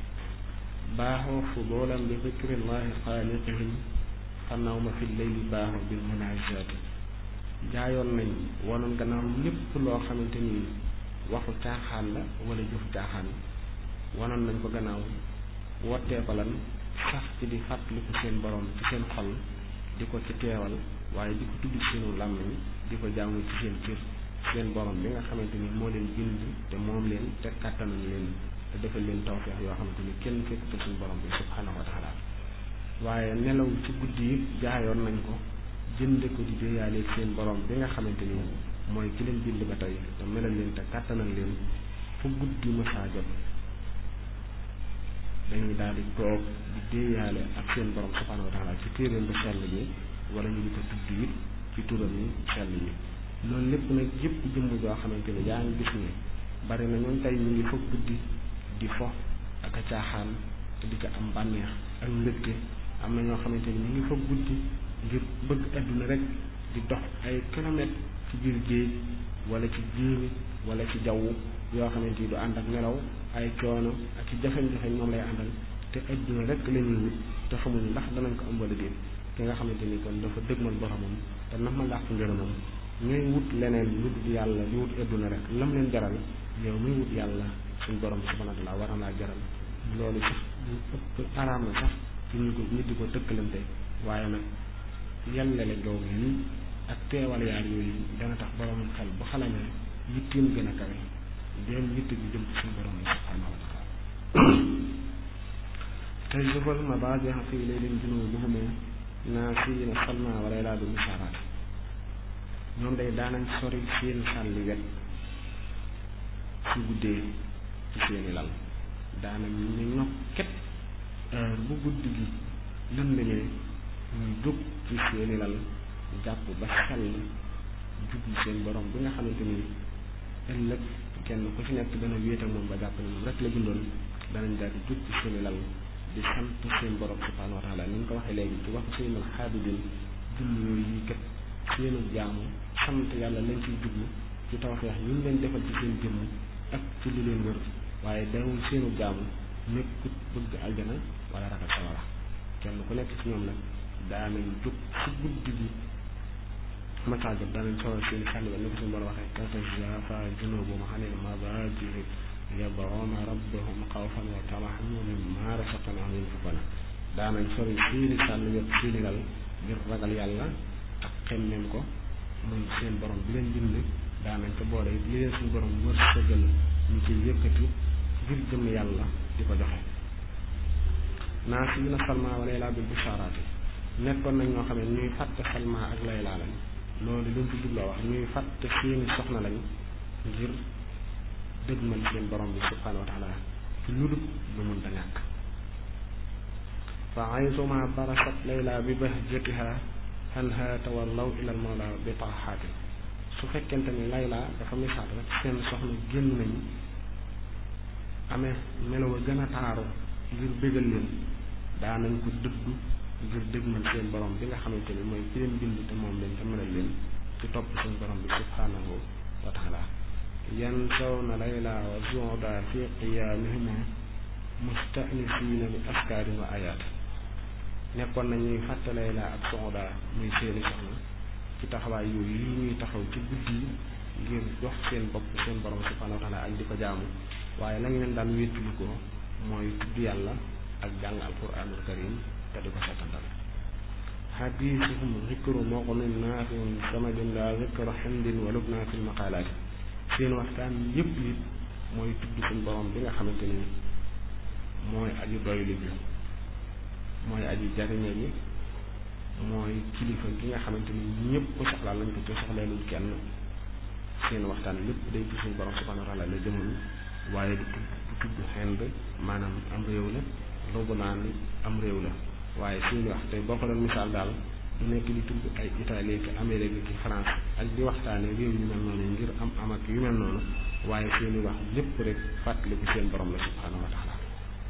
baaxoo fudulan bi zikrillahi xaaliqihim fanaw ma fi leyli baaxoo bil munajaati jaayoon nañ wanoon gannaaw lépp loo xamante ni waxu caaxaan la wala jëfu caaxaan wanoon nañ ko gannaaw wottee ko lan sax ci di fàttaliku seen borom ci seen xol di ko ci teewal waaye di ko tudd ci seenu làmmiñ di ko jaamu ci seen cër seen borom bi nga xamante ni moo leen bind te moom leen te kàttanal leen te defal leen tawfeex yoo xamante ni kenn fekkute suñu borom bi subhanahu wa taala waaye nelaw ci guddi yi jaayoon nañ ko jënde ko di déeyaaleeg seen borom bi nga xamante ni mooy ki leen bind ba tey te melal leen te kàttanal leen fu guddi mësaa jot dañuy daal di toog di déeyaale ak seen borom subhanahu wa taala ci téeréem bu sell bi wala ñu di ko tudd it ci turam yi sell yi loolu lépp nag yëpp jëmm joo xamante ni yaa ngi gis ni bari na ñoom tey ñu ngi foog guddi di fo ak a caaxaan te di ko am bànneex ak mbégte am na ñoo xamante ni ñu ngi foog guddi ngir bëgg adduna rek di dox ay kilomètres ci biir géej wala ci jéeri wala ci jaww yoo xamante ni du ànd ak nelaw ay coono ak ci jafe-jafe moom lay àndal te adduna rek la ñuy wut te xamuñu ndax danañ ko am wala déet ki nga xamante ni kon dafa dëgmal boromam te nax ma làq ngërëmam ñooy wut leneen lu dul yàlla di wut adduna rek lam leen jaral yow muy wut yàlla suñ borom subhanahu wa taala war na laa jaral loolu sax lu ëpp araam na sax ci ñu ko nit di ko tëkkalante waaye nag yàllale googu yi ak teewal yaar yooyu dana tax borom xel bu xalamee yitteem gën a kawe dem yitte bi jëm ci suñu borom subhanahu wa taala tey jëfal ma baa jeexa fii lay leen junoo buxume naa fii na salma wala laa du misaaraat ñoom day daanañ sori seen sàlli wet su guddee ci seeni lal daanañ ñu ñokket heure bu guddi gi lëndëmee ñuy jóg ci seeni lal jàpp ba xel jublu seen borom bi nga xamante ni ëllëg kenn ku ci nekk dana wéet ak moom ba jàpp ne moom rek la bindoon danañ daal di jóg ci seeni lal di sant seen borom subhanahu wa taala ni ñu ko waxee léegi ci wax seen al xaabidin julli yooyu yi kat seenu jaamu sant yàlla lañ ciy jublu ci tawfeex ñu ngi leen defal ci seen jëmm ak ci li leen wër waaye dawul seenu jaamu nekkut bëgg aljana wala ragal sawara kenn ku nekk ci ñoom nag daanañ jóg ci guddi gi masaa jot daanañ sawar seen sànni ba ni ko suñu borom waxee tatajaafaa junuubuhum anil madaaji'i yad'uuna rabbahum xawfan wa tama'an wa mimmaa razaqnaahum yunfiquun daanañ sori seeni sànni wet seeni lal ngir ragal yàlla ak xemmeem ko muy seen borom bi leen bind daanañ ko boole li leen suñu borom wërsëgal ñu ci yëkkati ngir jëm yàlla di ko joxe naa si na salma wa layla bil bishaaraati nekkoon nañ ñoo xam ne ñuy fàtte salma ak layla lañ loolu luñ ci jubloo wax ñuy fàtte seeni soxna lañ ngir dëgmal seen borom bi subhanahu wa taala ci lu dul lu mun ta ñàkk fa aysuma barasat layla bi bahjatiha anha tawallaw ilal mawla bi taaxaati su fekkente ni layla dafa misaal rek seen soxna génn nañu amee melaw a gën a taaru ngir bégal leen daanañ ko dëddu ngir dëgmal seen borom bi nga xamante ni mooy ki leen bind te moom leen te melal leen ci topp seen borom bi subhanahu wa taala yansawna layla wa zuuda fi qiyaamihim mustanisiina bi askaarin wa ayaat nekkoon nañuy fàtte layla ak zuuda muy seeni soxna ci taxawaay yooyu yi ñuy taxaw ci guddi yi ngir jox seen bopp seen borom subhanahu wa taala ak di ko jaamu waaye lañ leen daan wéttuli ko mooy tudd yàlla ak jàng alquranul karim te di ko setantal xadiisuhum zikru muqnin naafiun samadin la zikru xindin wa lubna fi lmaqalaati seen waxtaan yépp it mooy tudd suñ borom bi nga xamante ni mooy aju doylu bi mooy aju jariñe bi mooy kilifa gi nga xamante ni ñëpp soxlaa lañ ko te soxleeluñ kenn seen waxtaan lépp day ci suñ borom subhanahu wa taala la jëmul waaye du tudd du tudd Hind maanaam am réew la Lubnaan am réew la waaye suñu wax tey boo ko doon misaal daal du nekk di tudd ay Italie ki Amérique ki France ak di waxtaane réew yu mel noonu ngir am am ak yu mel noonu waaye seeni wax lépp rek fàttaliku seen borom la subhanahu wa taala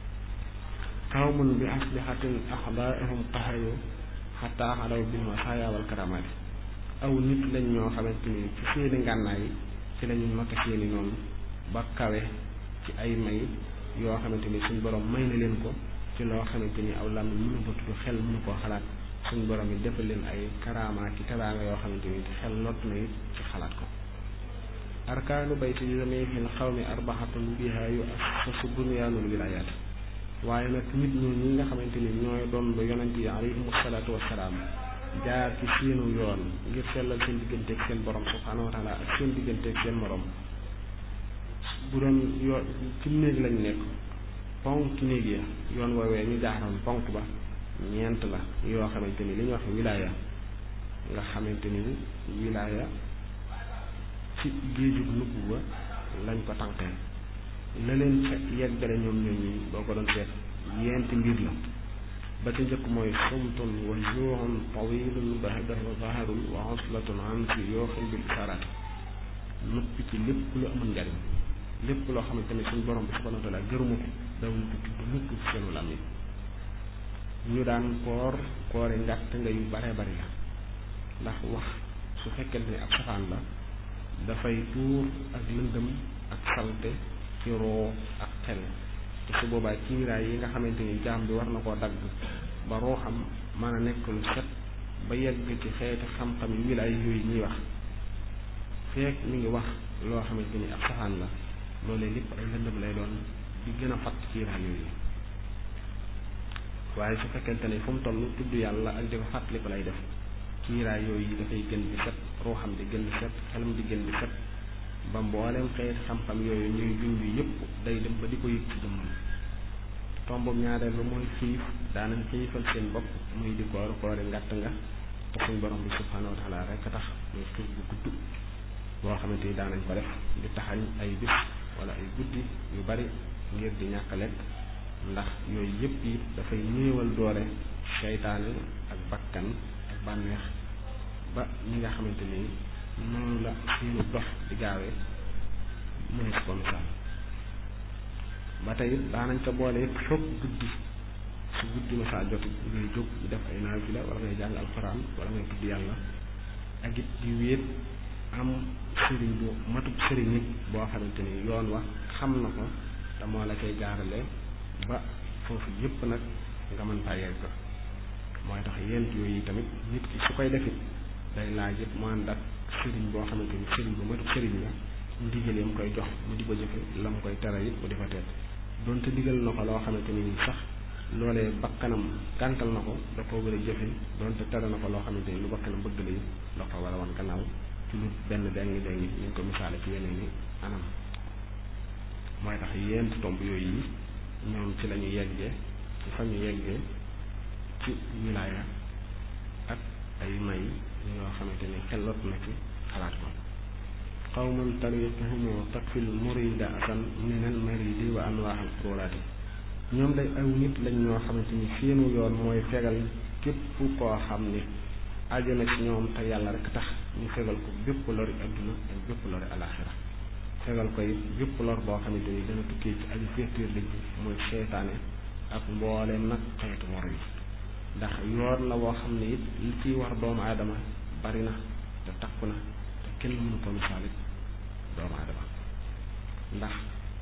qawmun bi aslihatin axdaahum qahayu xataa xalaw bil masaaya wal karamaati aw nit lañ ñoo xamante ni ci seeni ngànnaay ci lañu noté seeni noonu ba kawe ci ay may yoo xamante ni suñ borom may na leen ko ci loo xamante ni aw làmmiñ mënu ko tudd xel mënu koo xalaat suñ borom yi defal leen ay karama ci teraanga yoo xamante ni xel lot na it ci xalaat ko arkaanu bayti jamihil xawmi arbaxatun biha yu assasu bunyaanul wilayaat waaye nag nit ñi ñi nga xamante ni ñooy doon ba yonent yi alayhimu salaatu wassalaam jaar ci seenu yoon ngir sellal seen digganteeg seen borom subhaanahu wa taala ak seen digganteeg seen morom bu doon yoon ci néeg lañ nekk ponk néeg ya yoon woowee ñu jaaroon ponk ba ñeent la yoo xamante ni li ñuy wax wilaaya nga xamante ni wilaaya ci géejug nubuwa lañ ko tànkee la leen ca yeggale ñoom ñoom ñi boo ko doon seet yenti mbir la ba ca njëkk mooy sumtun wa juuxun tawilun bahdahu zaharun wa uslatun an si yooxin bil isaraat noppi ci lépp lu amul njariñ lépp loo xamante ne suñ borom bi subhanahu wa taala gërëmu ko dawuñ ko tudd mukk ci seenu lam yi ñu daan koor koori ngàtt nga yu bare bari la ndax wax su fekkente ne ab safaan la dafay tuur ak lëndëm ak salte ci roo ak xel te su boobaa kiiraay yi nga xamante ni jaam bi war na koo dagg ba roo xam mën a nekk lu set ba yegg ci xeeti xam-xam yi wilaay yooyu ñuy wax feek mi ngi wax loo xamante ni ab safaan la loolee lépp ay lëndëm lay doon di gën a fatt kiiraay yooyu waaye su fekkente ne fu mu toll tudd yàlla ak di ko fàttali ko lay def kiiraay yooyu dafay gën di set ruuxam di gën di set xelam di gën di set ba mboolem xeeti xam-xam yooyu ñuy junj yëpp day dem ba di ko yëg ci jëmmam tombum ñaareel ba mooy xiif daanañ xiifal seen bopp muy di koor koori ngàtt nga te suñ borom bi subhaanahu wa taala rek a tax muy xiif bu gudd boo xamante ni daanañ ko def di taxañ ay bis wala ay guddi yu bari ngir di ñàkk lekk ndax yooyu yëpp yi dafay néewal doole seytaane ak bakkan ak bànneex ba ñi nga xamante ni noonu la seenu dox di gaawee mënees ko misaal ba tey daanañ ko boole it foog guddi su guddi masaa jot ngay jóg di def ay naafila wala ngay jàng alxuraan wala ngay tudd yàlla ak it di wéet am sëriñ bu matub sëriñ nit boo xamante ni yoon wax xam na ko te moo la koy gaarale ba foofu yépp nag nga mën faa yegg mooy tax yent yooyu tamit nit ki su koy defit day laaj it mu ànd ak sëriñ boo xamante ni sëriñ bu matub sëriñ la ndigalee mu koy jox mu di ko jëfe la mu koy tere it mu di ko teet donte digal na ko loo xamante ni sax loolee bakkanam gàntal na ko da koo war a jëfe donte tere na ko loo xamante ni lu bakkanam bëgg la da ko war a wan gannaaw ci lu benn dengi dengi ñu ngi ko misaale ci yeneen i anam mooy tax yent tomb yooyu yi ñoom ci la ñu yeggee ci fa ñu yeggee ci wilaaya ak ay may yoo xamante ni xelot na ci xalaat ko qawmun tariquhumu takfil murida asan minal maridi wa anwaaxal xururaati ñoom day aw nit lañ ñoo xamante ni seenu yoon mooy fegal képp koo xam ni aju na ci ñoom te yàlla rek tax ñu fegal ko bépp lori adduna ak bépp lori alaxira fegal ko it bépp lor boo xamante ni dana tukkee ci aju féetéer lañ mooy seytaane ak mbooleem nag xeetu war yi ndax yoon la woo xam ne it li ciy war doomu aadama bari na te takku na te kenn mënu ko misaalit doomu aadama ndax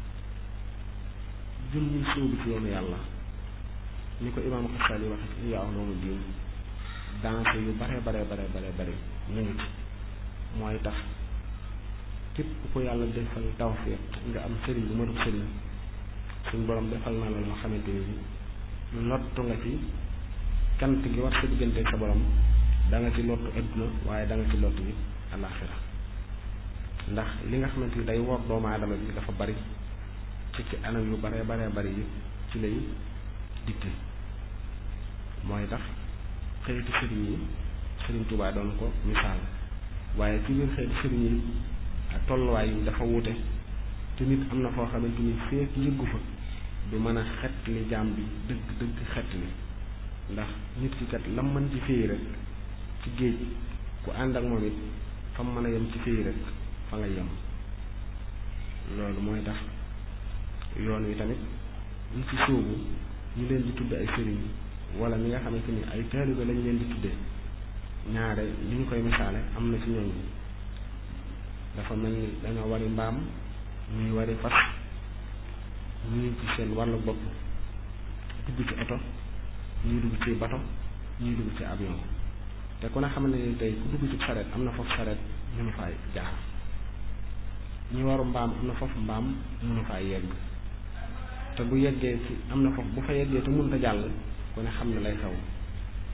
jëm ñu sóobu ci yoonu yàlla ni ko imaam Xasaali waxe ci Ihyaa Ulumuddin danse yu bare bare bare bare bare ñu ngi ci mooy tax képp ko yàlla defal tawfiq nga am sëriñ bu matub sëriñ suñ borom defal na la loo xamante ni lottu nga ci cant gi war sa diggante sa borom da nga ci lottu adduna waaye da nga ci lottu it alaxira ndax li nga xamante ni day wor doomu aadama bi dafa bari ci ci anam yu bare bare bari yi ci lay dikte mooy tax xëyiti sëriñ yi sëriñ Tuubaa doon ko misaal waaye ci biir xëyiti sëriñ yi ak tolluwaay yi dafa wuute te nit am na foo xamante ni feek yëggu fa du mën a xet li jaam bi dëgg dëgg xet li ndax nit ki kat lam mën ci féey rek ci géej ku ànd ak moom it fa mu mën a yem ci féey rek fa nga yem loolu mooy tax yoon wi tamit ñu ci sóobu ñu leen di tudde ay sëriñ wala ñi nga xamante ni ay taalibe lañ leen di tuddee ñaare li ñu koy misaale am na ci ñooñ dafa mel ni dañoo wari mbaam ñuy wari fas ñuy ci seen wàllu bopp dugg ci oto ñuy dugg ci bato ñuy dugg ci avion te ku ne xam ne ni tey ku dugg ci saret am na foofu saret mënu faa jaar ñi waru mbaam am na foofu mbaam mënu faa yegg te bu yeggee ci am na foofu bu fa yeggee te mënut a jàll ku ne xam ne lay xew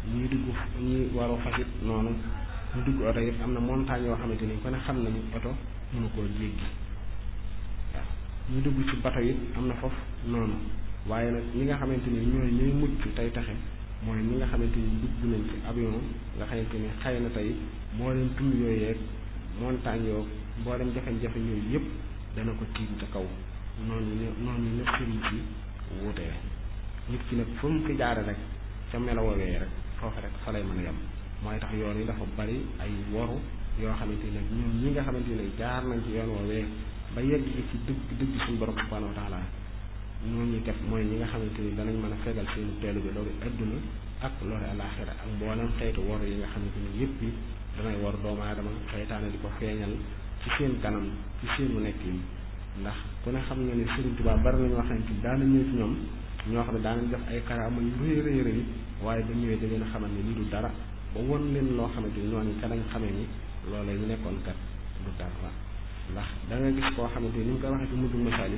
ñuy dugg ñuy waru fasit noonu ñu dugg oto yëpp am na montagne yoo xamante ni ku ne xam nañu oto mënu koo jéggi waaw ñu dugg ci bato yi am na foofu noonu waaye nag ñi nga xamante ni ñooy ñooy mucc tey taxe mooy ñi nga xamante ni dugg nañ ci avion nga xamante ni xëy na tey moo leen tund yooyu yeeg montagne yoo boo dem jafe-jafe yooyu yëpp dana ko tiim ca kaw noonu ñu noonu ñu sëriñ si wuutee nit ki nag fu mu fi jaare rek ca melowoowee rek foofu rek fa lay mën a yem mooy tax yoon yi dafa bari ay woru yoo xamante ne ñun ñi nga xamante ne jaar nañ ci yoon woowee ba yegg ci dëgg dëgg suñu borom subhanahu wa taala ñooñu def mooy ñi nga xamante ni danañ mën a fegal seen teelu bi loolu adduna ak loolu alaxira ak mboolem xeetu woru yi nga xamante ni yëpp yi danay war doomu aadama xeytaane di ko feeñal ci seen kanam ci seenu nekk yi ndax ku ne xam nga ne Sëriñ Tuubaa bari na ñoo xamante ni daana ñëw ci ñoom ñoo xam ne daanañ def ay karaama yu rëy rëy rëy waaye ba ñëwee da leen a xamal ne lii du dara ba won leen loo xamante ni ñooñu ca lañ xamee ni loolee ñu nekkoon kat du dara ndax da nga gis koo xamante ni ni mu koy waxee ci mujjul masaali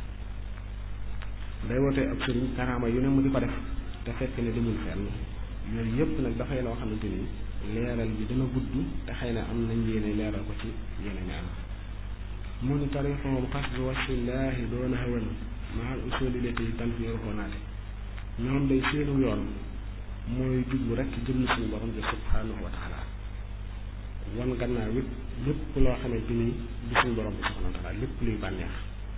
day wootee ab sëriñ karaama yu ne mu di ko def te fekk ne demul fenn yooyu yëpp nag dafay loo xamante ni leeral bi dana gudd te xëy na am nañ yéene leeral ko ci yeneen i am mu ni tarixoom xasdu wasillaahi doona hawan mahal usuli lati tanfiruhu naate ñoom day seenu yoon mooy jublu rek jëm suñu borom bi subhanahu wa taala wan gannaaw it lépp loo xamante ni du suñu borom bi subhanahu wa taala lépp luy bànneex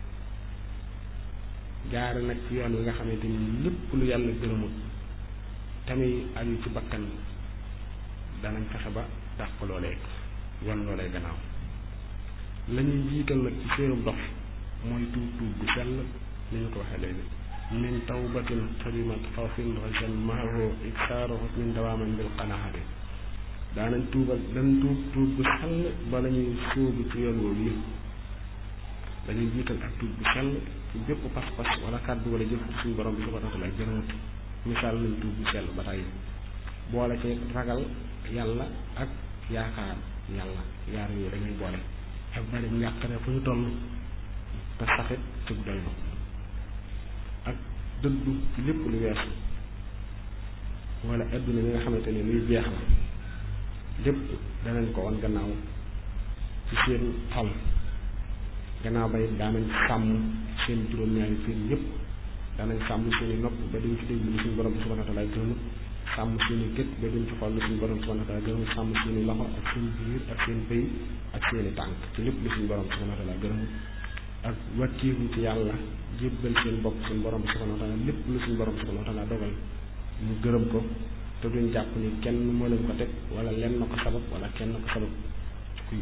jaare nag ci yoon wi nga xamante ni lépp lu yàlla gërëmut tamit aju ci bakkan danañ fexe ba dàq loolee wan loolee gannaaw la ñuy jiital nag ci seenu dox mooy tuub tuub bu sell ni ñu ko waxee léegi min tawbatin xadimat xawfin rajan mahaho iksaaroho min dawaaman bil qanaxati daanañ tuubal dañ tuub tuub bu sell ba la ñuy sóobu ci yoon woowu yi dañuy jiital ak tuub bu sell ci bépp pas-pas wala kàddu wala jëf suñu borom bi subhanahu wa taala gërëmut misaal nañ tuub bu sell ba tey boole ci ragal yàlla ak yaakaar yàlla yaar yooyu dañuy boole ak bari njàqare fu ñu toll te saxit ci doylu ak dëddu ci lépp lu weesu wala adduna bi nga xamante ne luy jeex la lépp danañ ko woon gannaaw ci seen xol gannaaw ba it daanañ sàmm seen juróom-ñaari fiir yépp daanañ sàmm seen i nopp ba duñ ci déglu suñu borom bi subhanahu wa taala gërëmut sàmm seen i gët ba duñ ci xool suñu borom bi subhanahu wa taala gërëmut sàmm seen i loxo ak seen biir ak seen bëy ak seen i tànk ci lépp lu suñu borom bi subhanahu wa taala gërëmut ak wàkkiiru ci yàlla jébbal seen bopp suñu borom bi subhanahu wa taala lépp lu suñu borom bi subhanahu wa taala dogal ñu gërëm ko te duñ jàpp ni kenn moo leen ko teg wala lenn na ko sabab wala kenn ko sabab kuy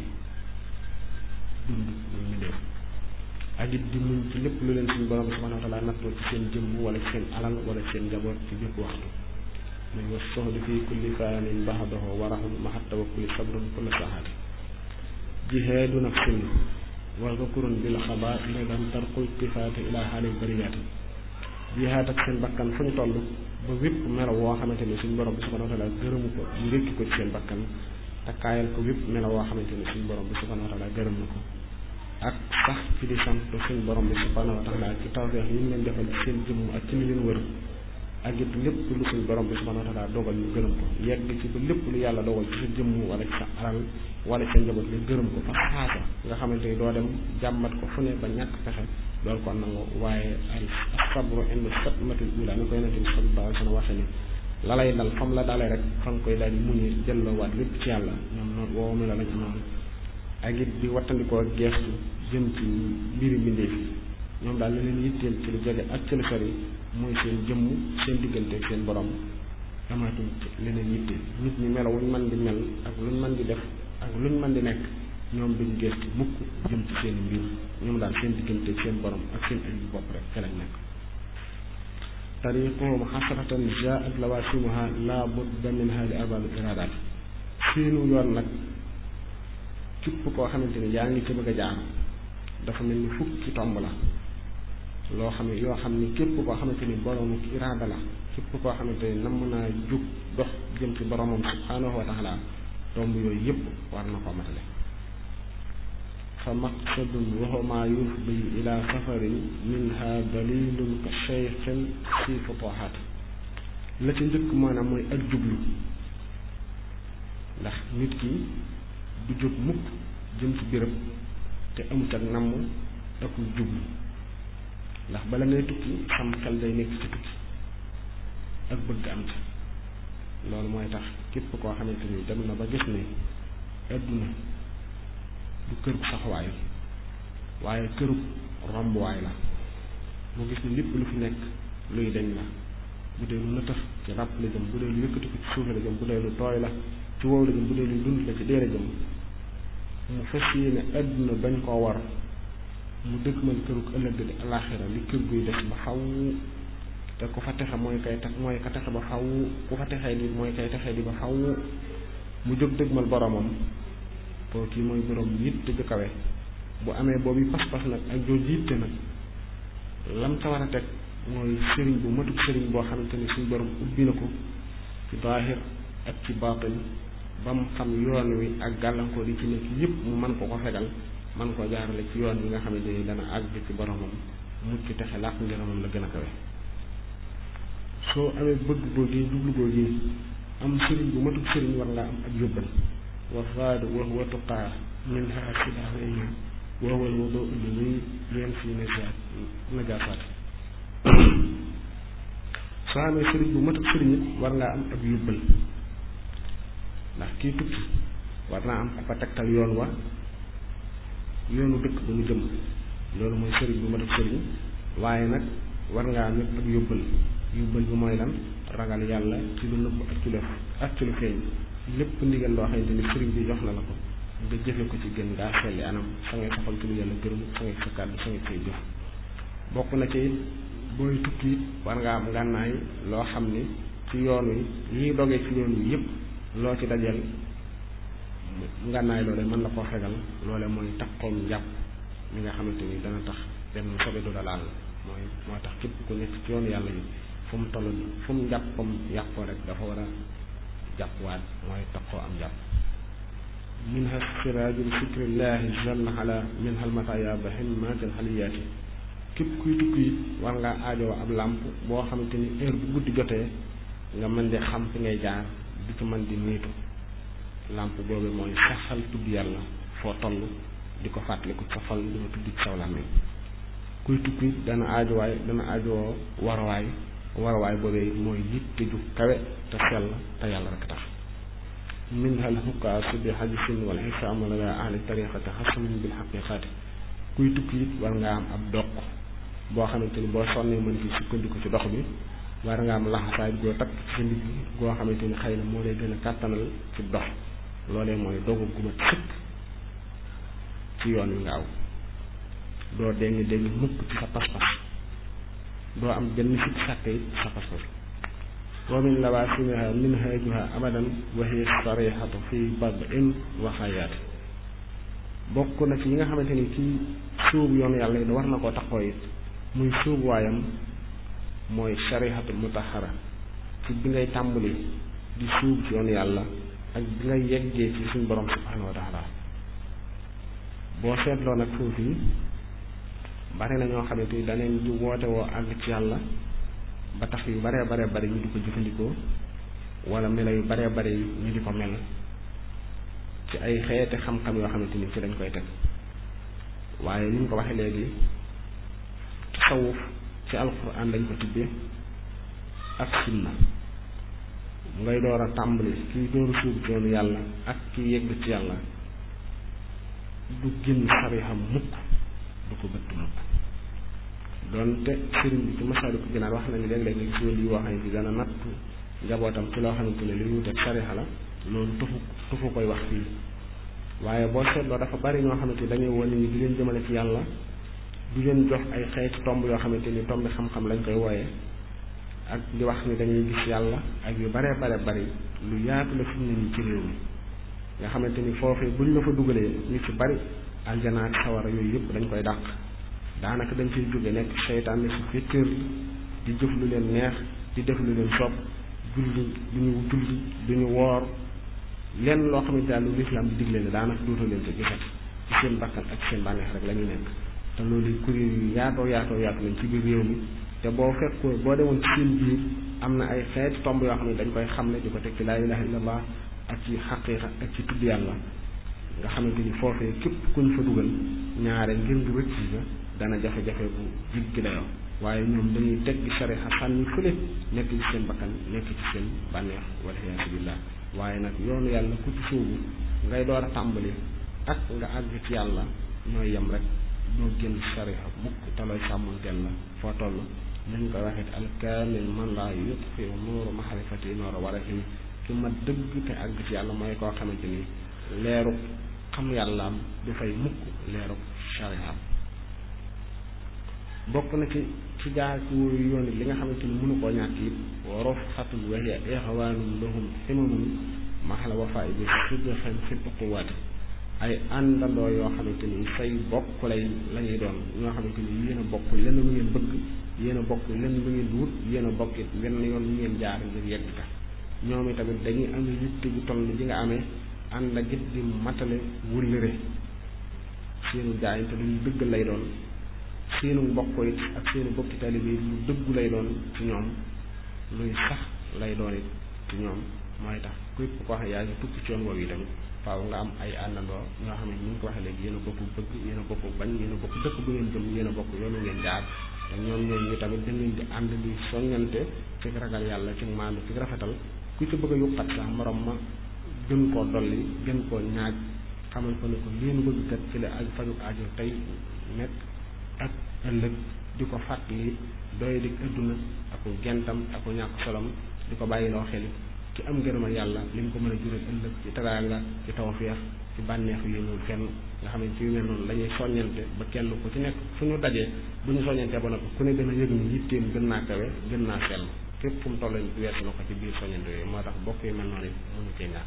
dund muy mu def ak it di muñ ci lépp lu leen suñu borom bi subhanahu wa taala nattoo ci seen jëmm wala ci seen alal wala ci seen njaboot ci bépp waxtu muy wa soxdi fii kulli faanin baxdahu warahul mahat tawakkuli sabrun kulla saxaati jihaadu nafsin wa zakurun bil xabaar idan tarqul tifaati ila xaalil bariyaati jihaad ak seen bakkan fu ñu toll ba wépp melo woo xamante ni suñu borom bi subhanahu wa taala gërëmu ko ñu rékki ko ci seen bakkan takkaayal ko wépp melo woo xamante ni suñu borom bi subhanahu wa taala gërëm na ko ak sax ci di sant suñu borom bi subhanahu wa taala ci tawfeex yi ñu leen defal ci seen jëmm ak ci li leen wër ak it lépp lu suñu borom bi subhanahu wa taala dogal ñu gërëm ko yegg ci ba lépp lu yàlla dogal ci sa jëmm wala ci sa alal wala sa njaboot nga gërëm ko fa saasa nga xamante ni doo dem jàmbat ko fu ne ba ñàkk pexe loolu kon nangu waaye al sabru inda sadmatil ula ni ko yonente bi sallallahu alayhi wa sallam waxee ni la lay dal fam la dalee rek fa nga koy daal di muñee jëlloowaat lépp ci yàlla ñoom noonu woowu mi la lañ amoon ak it di wattandikoo geestu jëm ci mbiri mbindeef yi ñoom daal la leen yitteel ci lu jege ak ci lu sori mooy seen jëmm seen diggante ak seen borom amaatuñ ci leneen yitteel nit ñi melo wuñ mën di mel ak luñ mën di def ak luñ mën di nekk ñoom duñ geestu mukk jëm ci seen mbir ñoom daal seen diggante ak seen borom ak seen ay bopp rek fe lañ nekk tariquhum xasratan jaat lawasimuha la budda minha li arbaabil iradaat seenu yoon nag képp koo xamante ni yaa ngi ci bëgg a jaar dafa mel ni fukki tomb la loo xam ne yoo xam ni képp koo xamante ni boroomu iraada la képp koo xamante ni namm naa jug dox jëm ci boromam subhanahu wa taala tomb yooyu yëpp war na koo matale fa maqsadun waxuma yufdi ila safarin minha dalilun ka cheikhin fi futuhat la ca njëkk maanaam mooy ak jublu ndax nit ki du jóg mukk jëm ci béréb te amut ak namm ak jublu ndax bala ngay tukki sam xel day nekk ci tukki ak bëgg am ci loolu mooy tax képp koo xamante ni dem na ba gis ne adduna du kër gu saxwaay waaye këru rombuwaay la mu gis ni lépp lu fi nekk luy deñ la bu dee lu nëtëx ci ràpp la jëm bu dee lu yëkkati ko ci suuf la jëm bu dee lu tooy la ci wow la jëm bu dee lu dund la ci dee la jëm mu fas yéene adduna bañ koo war mu dëgmal kërug ëllëg di alaxira li kër guy des ba xaw te ku fa texe mooy kay tax mooy ka texe ba xaw ku fa texee di mooy kay texee di ba xaw mu jóg dëgmal boromam koo kii mooy borom yitte ju kawe bu amee boobu pas-pas nag ak jooju yitte nag lam ca war a teg mooy sëriñ bu matuk sëriñ boo xamante ni suñ borom ubbi na ko ci zaahir ak ci baatin ba mu xam yoon wi ak gàllankoor yi ci nekk yépp mu mën ko ko fegal man koo jaarale ci yoon wi nga xamante ni dana àgg ci boromam mucc texe làq ngërëmam la gën a kawe soo amee bëgg googi jublu googi am sëriñ bu matuk sëriñ war ngaa am ak yóbbal wa faadu wa huwa tuqaa min ha sidaawee wa huwa al wudu li muy leen fii najaat najaasaat soo amee sëriñ bu matuk sëriñ it war ngaa am ak yóbbal ndax kii tukki war naa am ku ko tegtal yoon wa yoonu dëkk ba mu jëm loolu mooy sëriñ bu matuk sëriñ waaye nag war ngaa am ak yóbbal yóbbal bi mooy lan ragal yàlla ci lu nëbb ak ci lu ak ci lu feeñ lépp ndigal loo xamante ni sëriñ bi jox na la ko nga jëfe ko ci gën ngaa selli anam sa ngay saxal ci lu yàlla gërëm sa ngay sa kàddu sa ngay say jëf bokk na ci it booy tukki it war ngaa am ngànnaay loo xam ni ci yoon wi lii dogee ci yoon wi yépp loo ci dajal ngànnaay loole mën la koo fegal loole mooy takkoom njàpp mi nga xamante ni dana tax dem sobe du la laal mooy moo tax képp ku nekk ci yoonu yàlla yi fu mu toll fu mu njàppam yàqoo rek dafa war a jàppwaat mooy takkoo am jàpp minha siraajul fikrillahi jalla ala minha almataya ba himmatil xaliyaati képp kuy tukki it war ngaa aajoo ab làmp boo xamante ni heure bu guddi jotee nga mën di xam fi ngay jaar di ci mën di niitu làmp boobu mooy saxal tudd yàlla foo toll di ko fàttaliku sa xol di ko tudd ci saw làmmiñ kuy tukki dana aajowaay dana aajowoo warawaay warawaay boobee mooy yitte ju kawe te sell te yàlla rek tax minha al xukkaasu bi hadisin wal xisaamu la ahli tariqati xasamin bil xaqiqaati kuy tukki it war nga am ab doq boo xamante ni boo sonnee mën ci sukkandiku ci dox bi war nga am laxasaay goo takk ci sa ndigg goo xamante ni xëy na moo lay gën a kàttanal ci dox loolee mooy dogu gu mat sëkk ci yoon wi nga aw doo dégg dégg mukk ci sa pas-pas doo am benn sikk sàkk it sa pas-pas wa min lawaasimiha minhaajuha abadan wa hiya sarihatu fi bad'in wa xayaati bokk na ci yi nga xamante ni kii suubu yoonu yàlla yi war na koo taxoo it muy suubu waayam mooy sarihatu mutahara ci bi ngay tàmbali di suub ci yoonu yàlla ak bi ngay yeggee ci suñu borom subhanahu wa taala boo seetloo nag foofu yi bari na ñoo xamante ni daneen di woote woo àgg ci yàlla ba tax yu baree baree bari ñu di ko jëfandikoo wala melo yu baree bari ñu di ko mel ci ay xeeti xam-xam yoo xamante ni ci dañ koy teg waaye ni ñu ko waxee léegi tasawuf ci alquran lañ ko tibbee ak sunna ngay door a tàmbali kii door a suub ci yoonu yàlla ak kii yegg ci yàlla du génn sarixam mukk du ko bëtt mukk doonte sëriñ bi ci Masaalikul Jinaan wax nañu léeg-léeg nga gis wàll yi wax ne dana nattu njabootam ci loo xamante ne li wuuteeg sarixa la loolu tufu tufu koy wax fii waaye boo seetloo dafa bari ñoo xamante ni dañuy wane ni di leen jëmale ci yàlla du leen jox ay xeeti tomb yoo xamante ni tombi xam-xam lañ koy wooyee ak di wax ni dañuy gis yàlla ak yu baree bare bari lu yaatu la fi mu ne nii ci réew mi nga xamante ni foofee buñ la fa dugalee ñu ci bari aljana ak sawara yooyu yëpp dañ koy dàq daanaka dañ ciy jóge nekk seytaan ne su féetéer di jëf lu leen neex di def lu leen sopp julli du ñu julli du ñu woor lenn loo xamante daal lu lislaam di digle ne daanaka dootoo leen ko gisat ci seen bakkan ak seen bànneex rek la ñu nekk te loolu kuréel yu yaatoo yaatoo yaatu lañ ci biir réew mi te boo fekkoo boo demoon ci seen biir am na ay xeeti tomb yoo xam ne dañ koy xam ne di ko teg ci laa ilaha illallah ak ci xaqiiqa ak ci tudd yàlla nga xamante ni foofee képp kuñ fa dugal ñaare ngir ngi rëcc ga dana jafe-jafe bu jig gi dayoo waaye ñoom dañuy teggi sarixa sànni fële nekk ci seen bakkan nekk ci seen bànneex wala iyaasu billah waaye nag yoonu yàlla ku ci sóobu ngay door a tàmbali ak nga àgg ci yàlla ñooy yem rek doo génn sarixa mukk te looy sàmmanteel la foo toll nañ koy waxee alkaamil man laa yutfi nuuru mahrifati noora war a fi ki ma dëgg te àgg ci yàlla mooy koo xamante ni leeru xam yàllaam du fay mukk leeru sariyaam bokk na ci ci jaar ci wóoyu yoon li nga xamante ni mënu koo ñàkk it warof xatul waxiya ixwaanum lahum ximamun maxala wafa bi sidxen fi uquwaati ay àndandoo yoo xamante ni say bokk lay la ñuy doon ñoo xamante ni yéen a bokk lenn lu ngeen bëgg yéen a bokk lenn lu ngeen wut yéen a bokk it wenn yoon lu ngeen jaar ngir yegg ka ñoom itamit dañuy am yitte ju toll ji nga amee ànd ak it di matale wëllëre seenu jaayante lu dëgg lay doon seenu mbokk it ak seenu bokki taalibe yi lu dëggu lay doon ci ñoom luy sax lay doon it ci ñoom mooy tax képp ko wax yaa ngi tukki ci yoon woowu yi tamit faaw nga am ay àndandoo ñoo xam ne ni ñu ko waxee léegi yéen a bokk bëgg yéen a bokk bañ yéen a bokk dëkk bu ngeen jëm yéen a bokk yoonu ngeen jaar te ñoom ñooy ñu tamit da ngeen di ànd di soññante ci ragal yàlla ci maandu ci rafetal ku ci bëgg a yokkat sax morom ma gën koo dolli gën koo ñaaj xamal ko ne ko leen bëgg kat ci la ak faju aajo tey nekk ak ëllëg di ko fàttali doy di adduna aku gentam aku ñàkk solom di ko bàyyiloo xel ci am ngërëmal yàlla li mu ko mën a jural ëllëg ci teraanga ci tawfeex ci bànneexu yéenul fenn nga xam ne ci yu mel noonu la ñuy soññante ba kenn ku ci nekk fu ñu dajee bu ñu soññantee ba noppi ku ne gën a yëg ni yitteem gën naa kawe gën naa sell fépp fu mu toll weesu na ko ci biir soññante yooyu moo tax bokk yu mel noonu it mënu cee ñàkk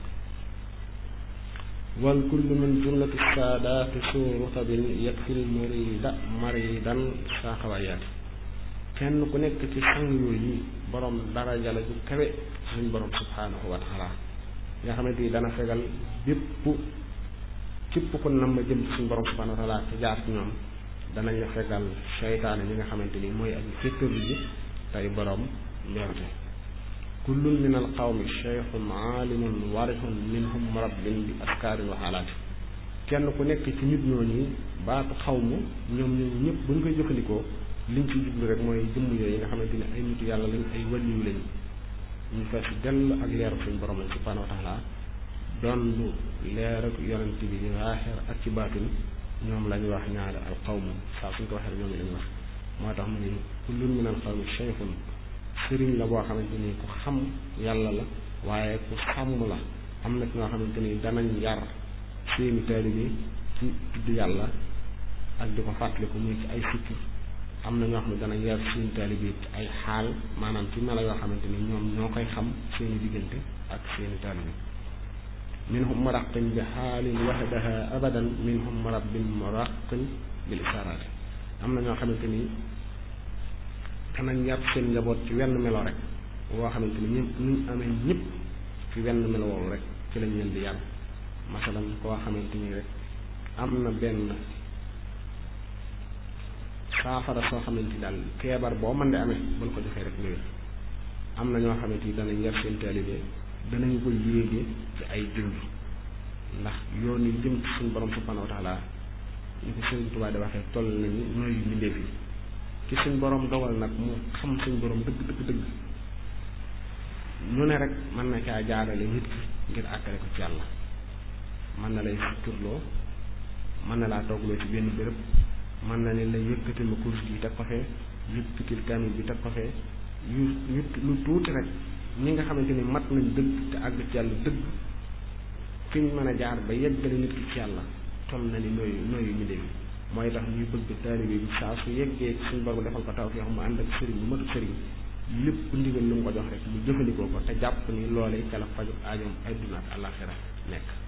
wal kullu min jumlati saadaati suu rutabin yakfil murida maridan saa xawayaati kenn ku nekk ci sang yooyu borom daraja la ju kawe suñ borom subhanahu wa taala nga xamante ni dana fegal bépp képp ku nam ma jëm ci suñ borom subhanahu wa taala te jaar ci ñoom danañ la fegal seytaane ñi nga xamante ni mooy ak fékkër ji tey borom mbewte kullun min al qawmi cheikhun aalimun warixun minhum murabbin bi askaarin wa xaalaati kenn ku nekk ci nit ñooñu baatu xawmu ñoom ñooñu ñëpp bu ñu koy jëfandikoo liñ ci jublu rek mooy jëmm yooyu nga xamante ni ay nitu yàlla lañ ay waliyu lañ ñu fees dell ak leeru suñ borom lañ subhanahu wa taala doon lu leer ak yonent bi di waaxeer ak ci baatin ñoom la ñuy wax ñaari al qawmu saa suñ ko waxee rek ñoom lañuy wax moo tax mu ne kullun min al qawmi cheikhun sëriñ la boo xamante ni ku xam yàlla la waaye ku sàmm la am na ci ñoo xamante ni danañ yar seeni taalibe ci tudd yàlla ak di ko fàttaliku muy ci ay fikir am na ñoo xam ne danañ yar seeni taalibe ci ay xaal maanaam ci melo yoo xamante ni ñoom ñoo koy xam seeni diggante ak seeni taalibe minhum muraqin bi xaalin wahdaha abadan minhum murabbin muraqin bil isaraati am na ñoo xamante ni danañ yar seen njaboot ci wenn melo rek woo xamante ni ñëpp ñu amee ñëpp ci wenn melo woowu rek ci lañ leen di yar masalan koo xamante ni rek am na benn saafara soo xamante ni daal feebar boo mën di amee bul ko joxee rek nga wér am na ñoo xamante ni danañ yar seen taalibe danañ ko yéege ci ay junj ndax yoon yi jëm ci suñu borom subhanahu wa taala ñu ko Sëriñ Tuubaa di waxee toll nañu nooyu mbindeef yi ci suñ borom dogal nag mu xam suñ borom dëgg dëgg dëgg ñu ne rek mën na caa jaarale nit ki ngir àggale ko ci yàlla mën na lay suturloo mën na laa toogloo ci benn béréb mën na ne la yëkkatil ma kurus gi teg ko fee yëkkatil kaamil bi teg ko fee yu yu lu tuuti rek ñi nga xamante ni mat nañ dëgg te àgg ci yàlla dëgg fi ñu mën a jaar ba yeggale nit ki ci yàlla toll na ni nooyu nooyu ñu dem mooy tax ñuy bëgg taalibe bi saa su yeggee ci suñu borom defal ko taw fi mu ànd ak sëriñ bu matu sëriñ lépp ndigal lu mu ko jox rek mu jëfandikoo ko te jàpp ni loolee ca la faju aajoom adduna ak àllaaxira nekk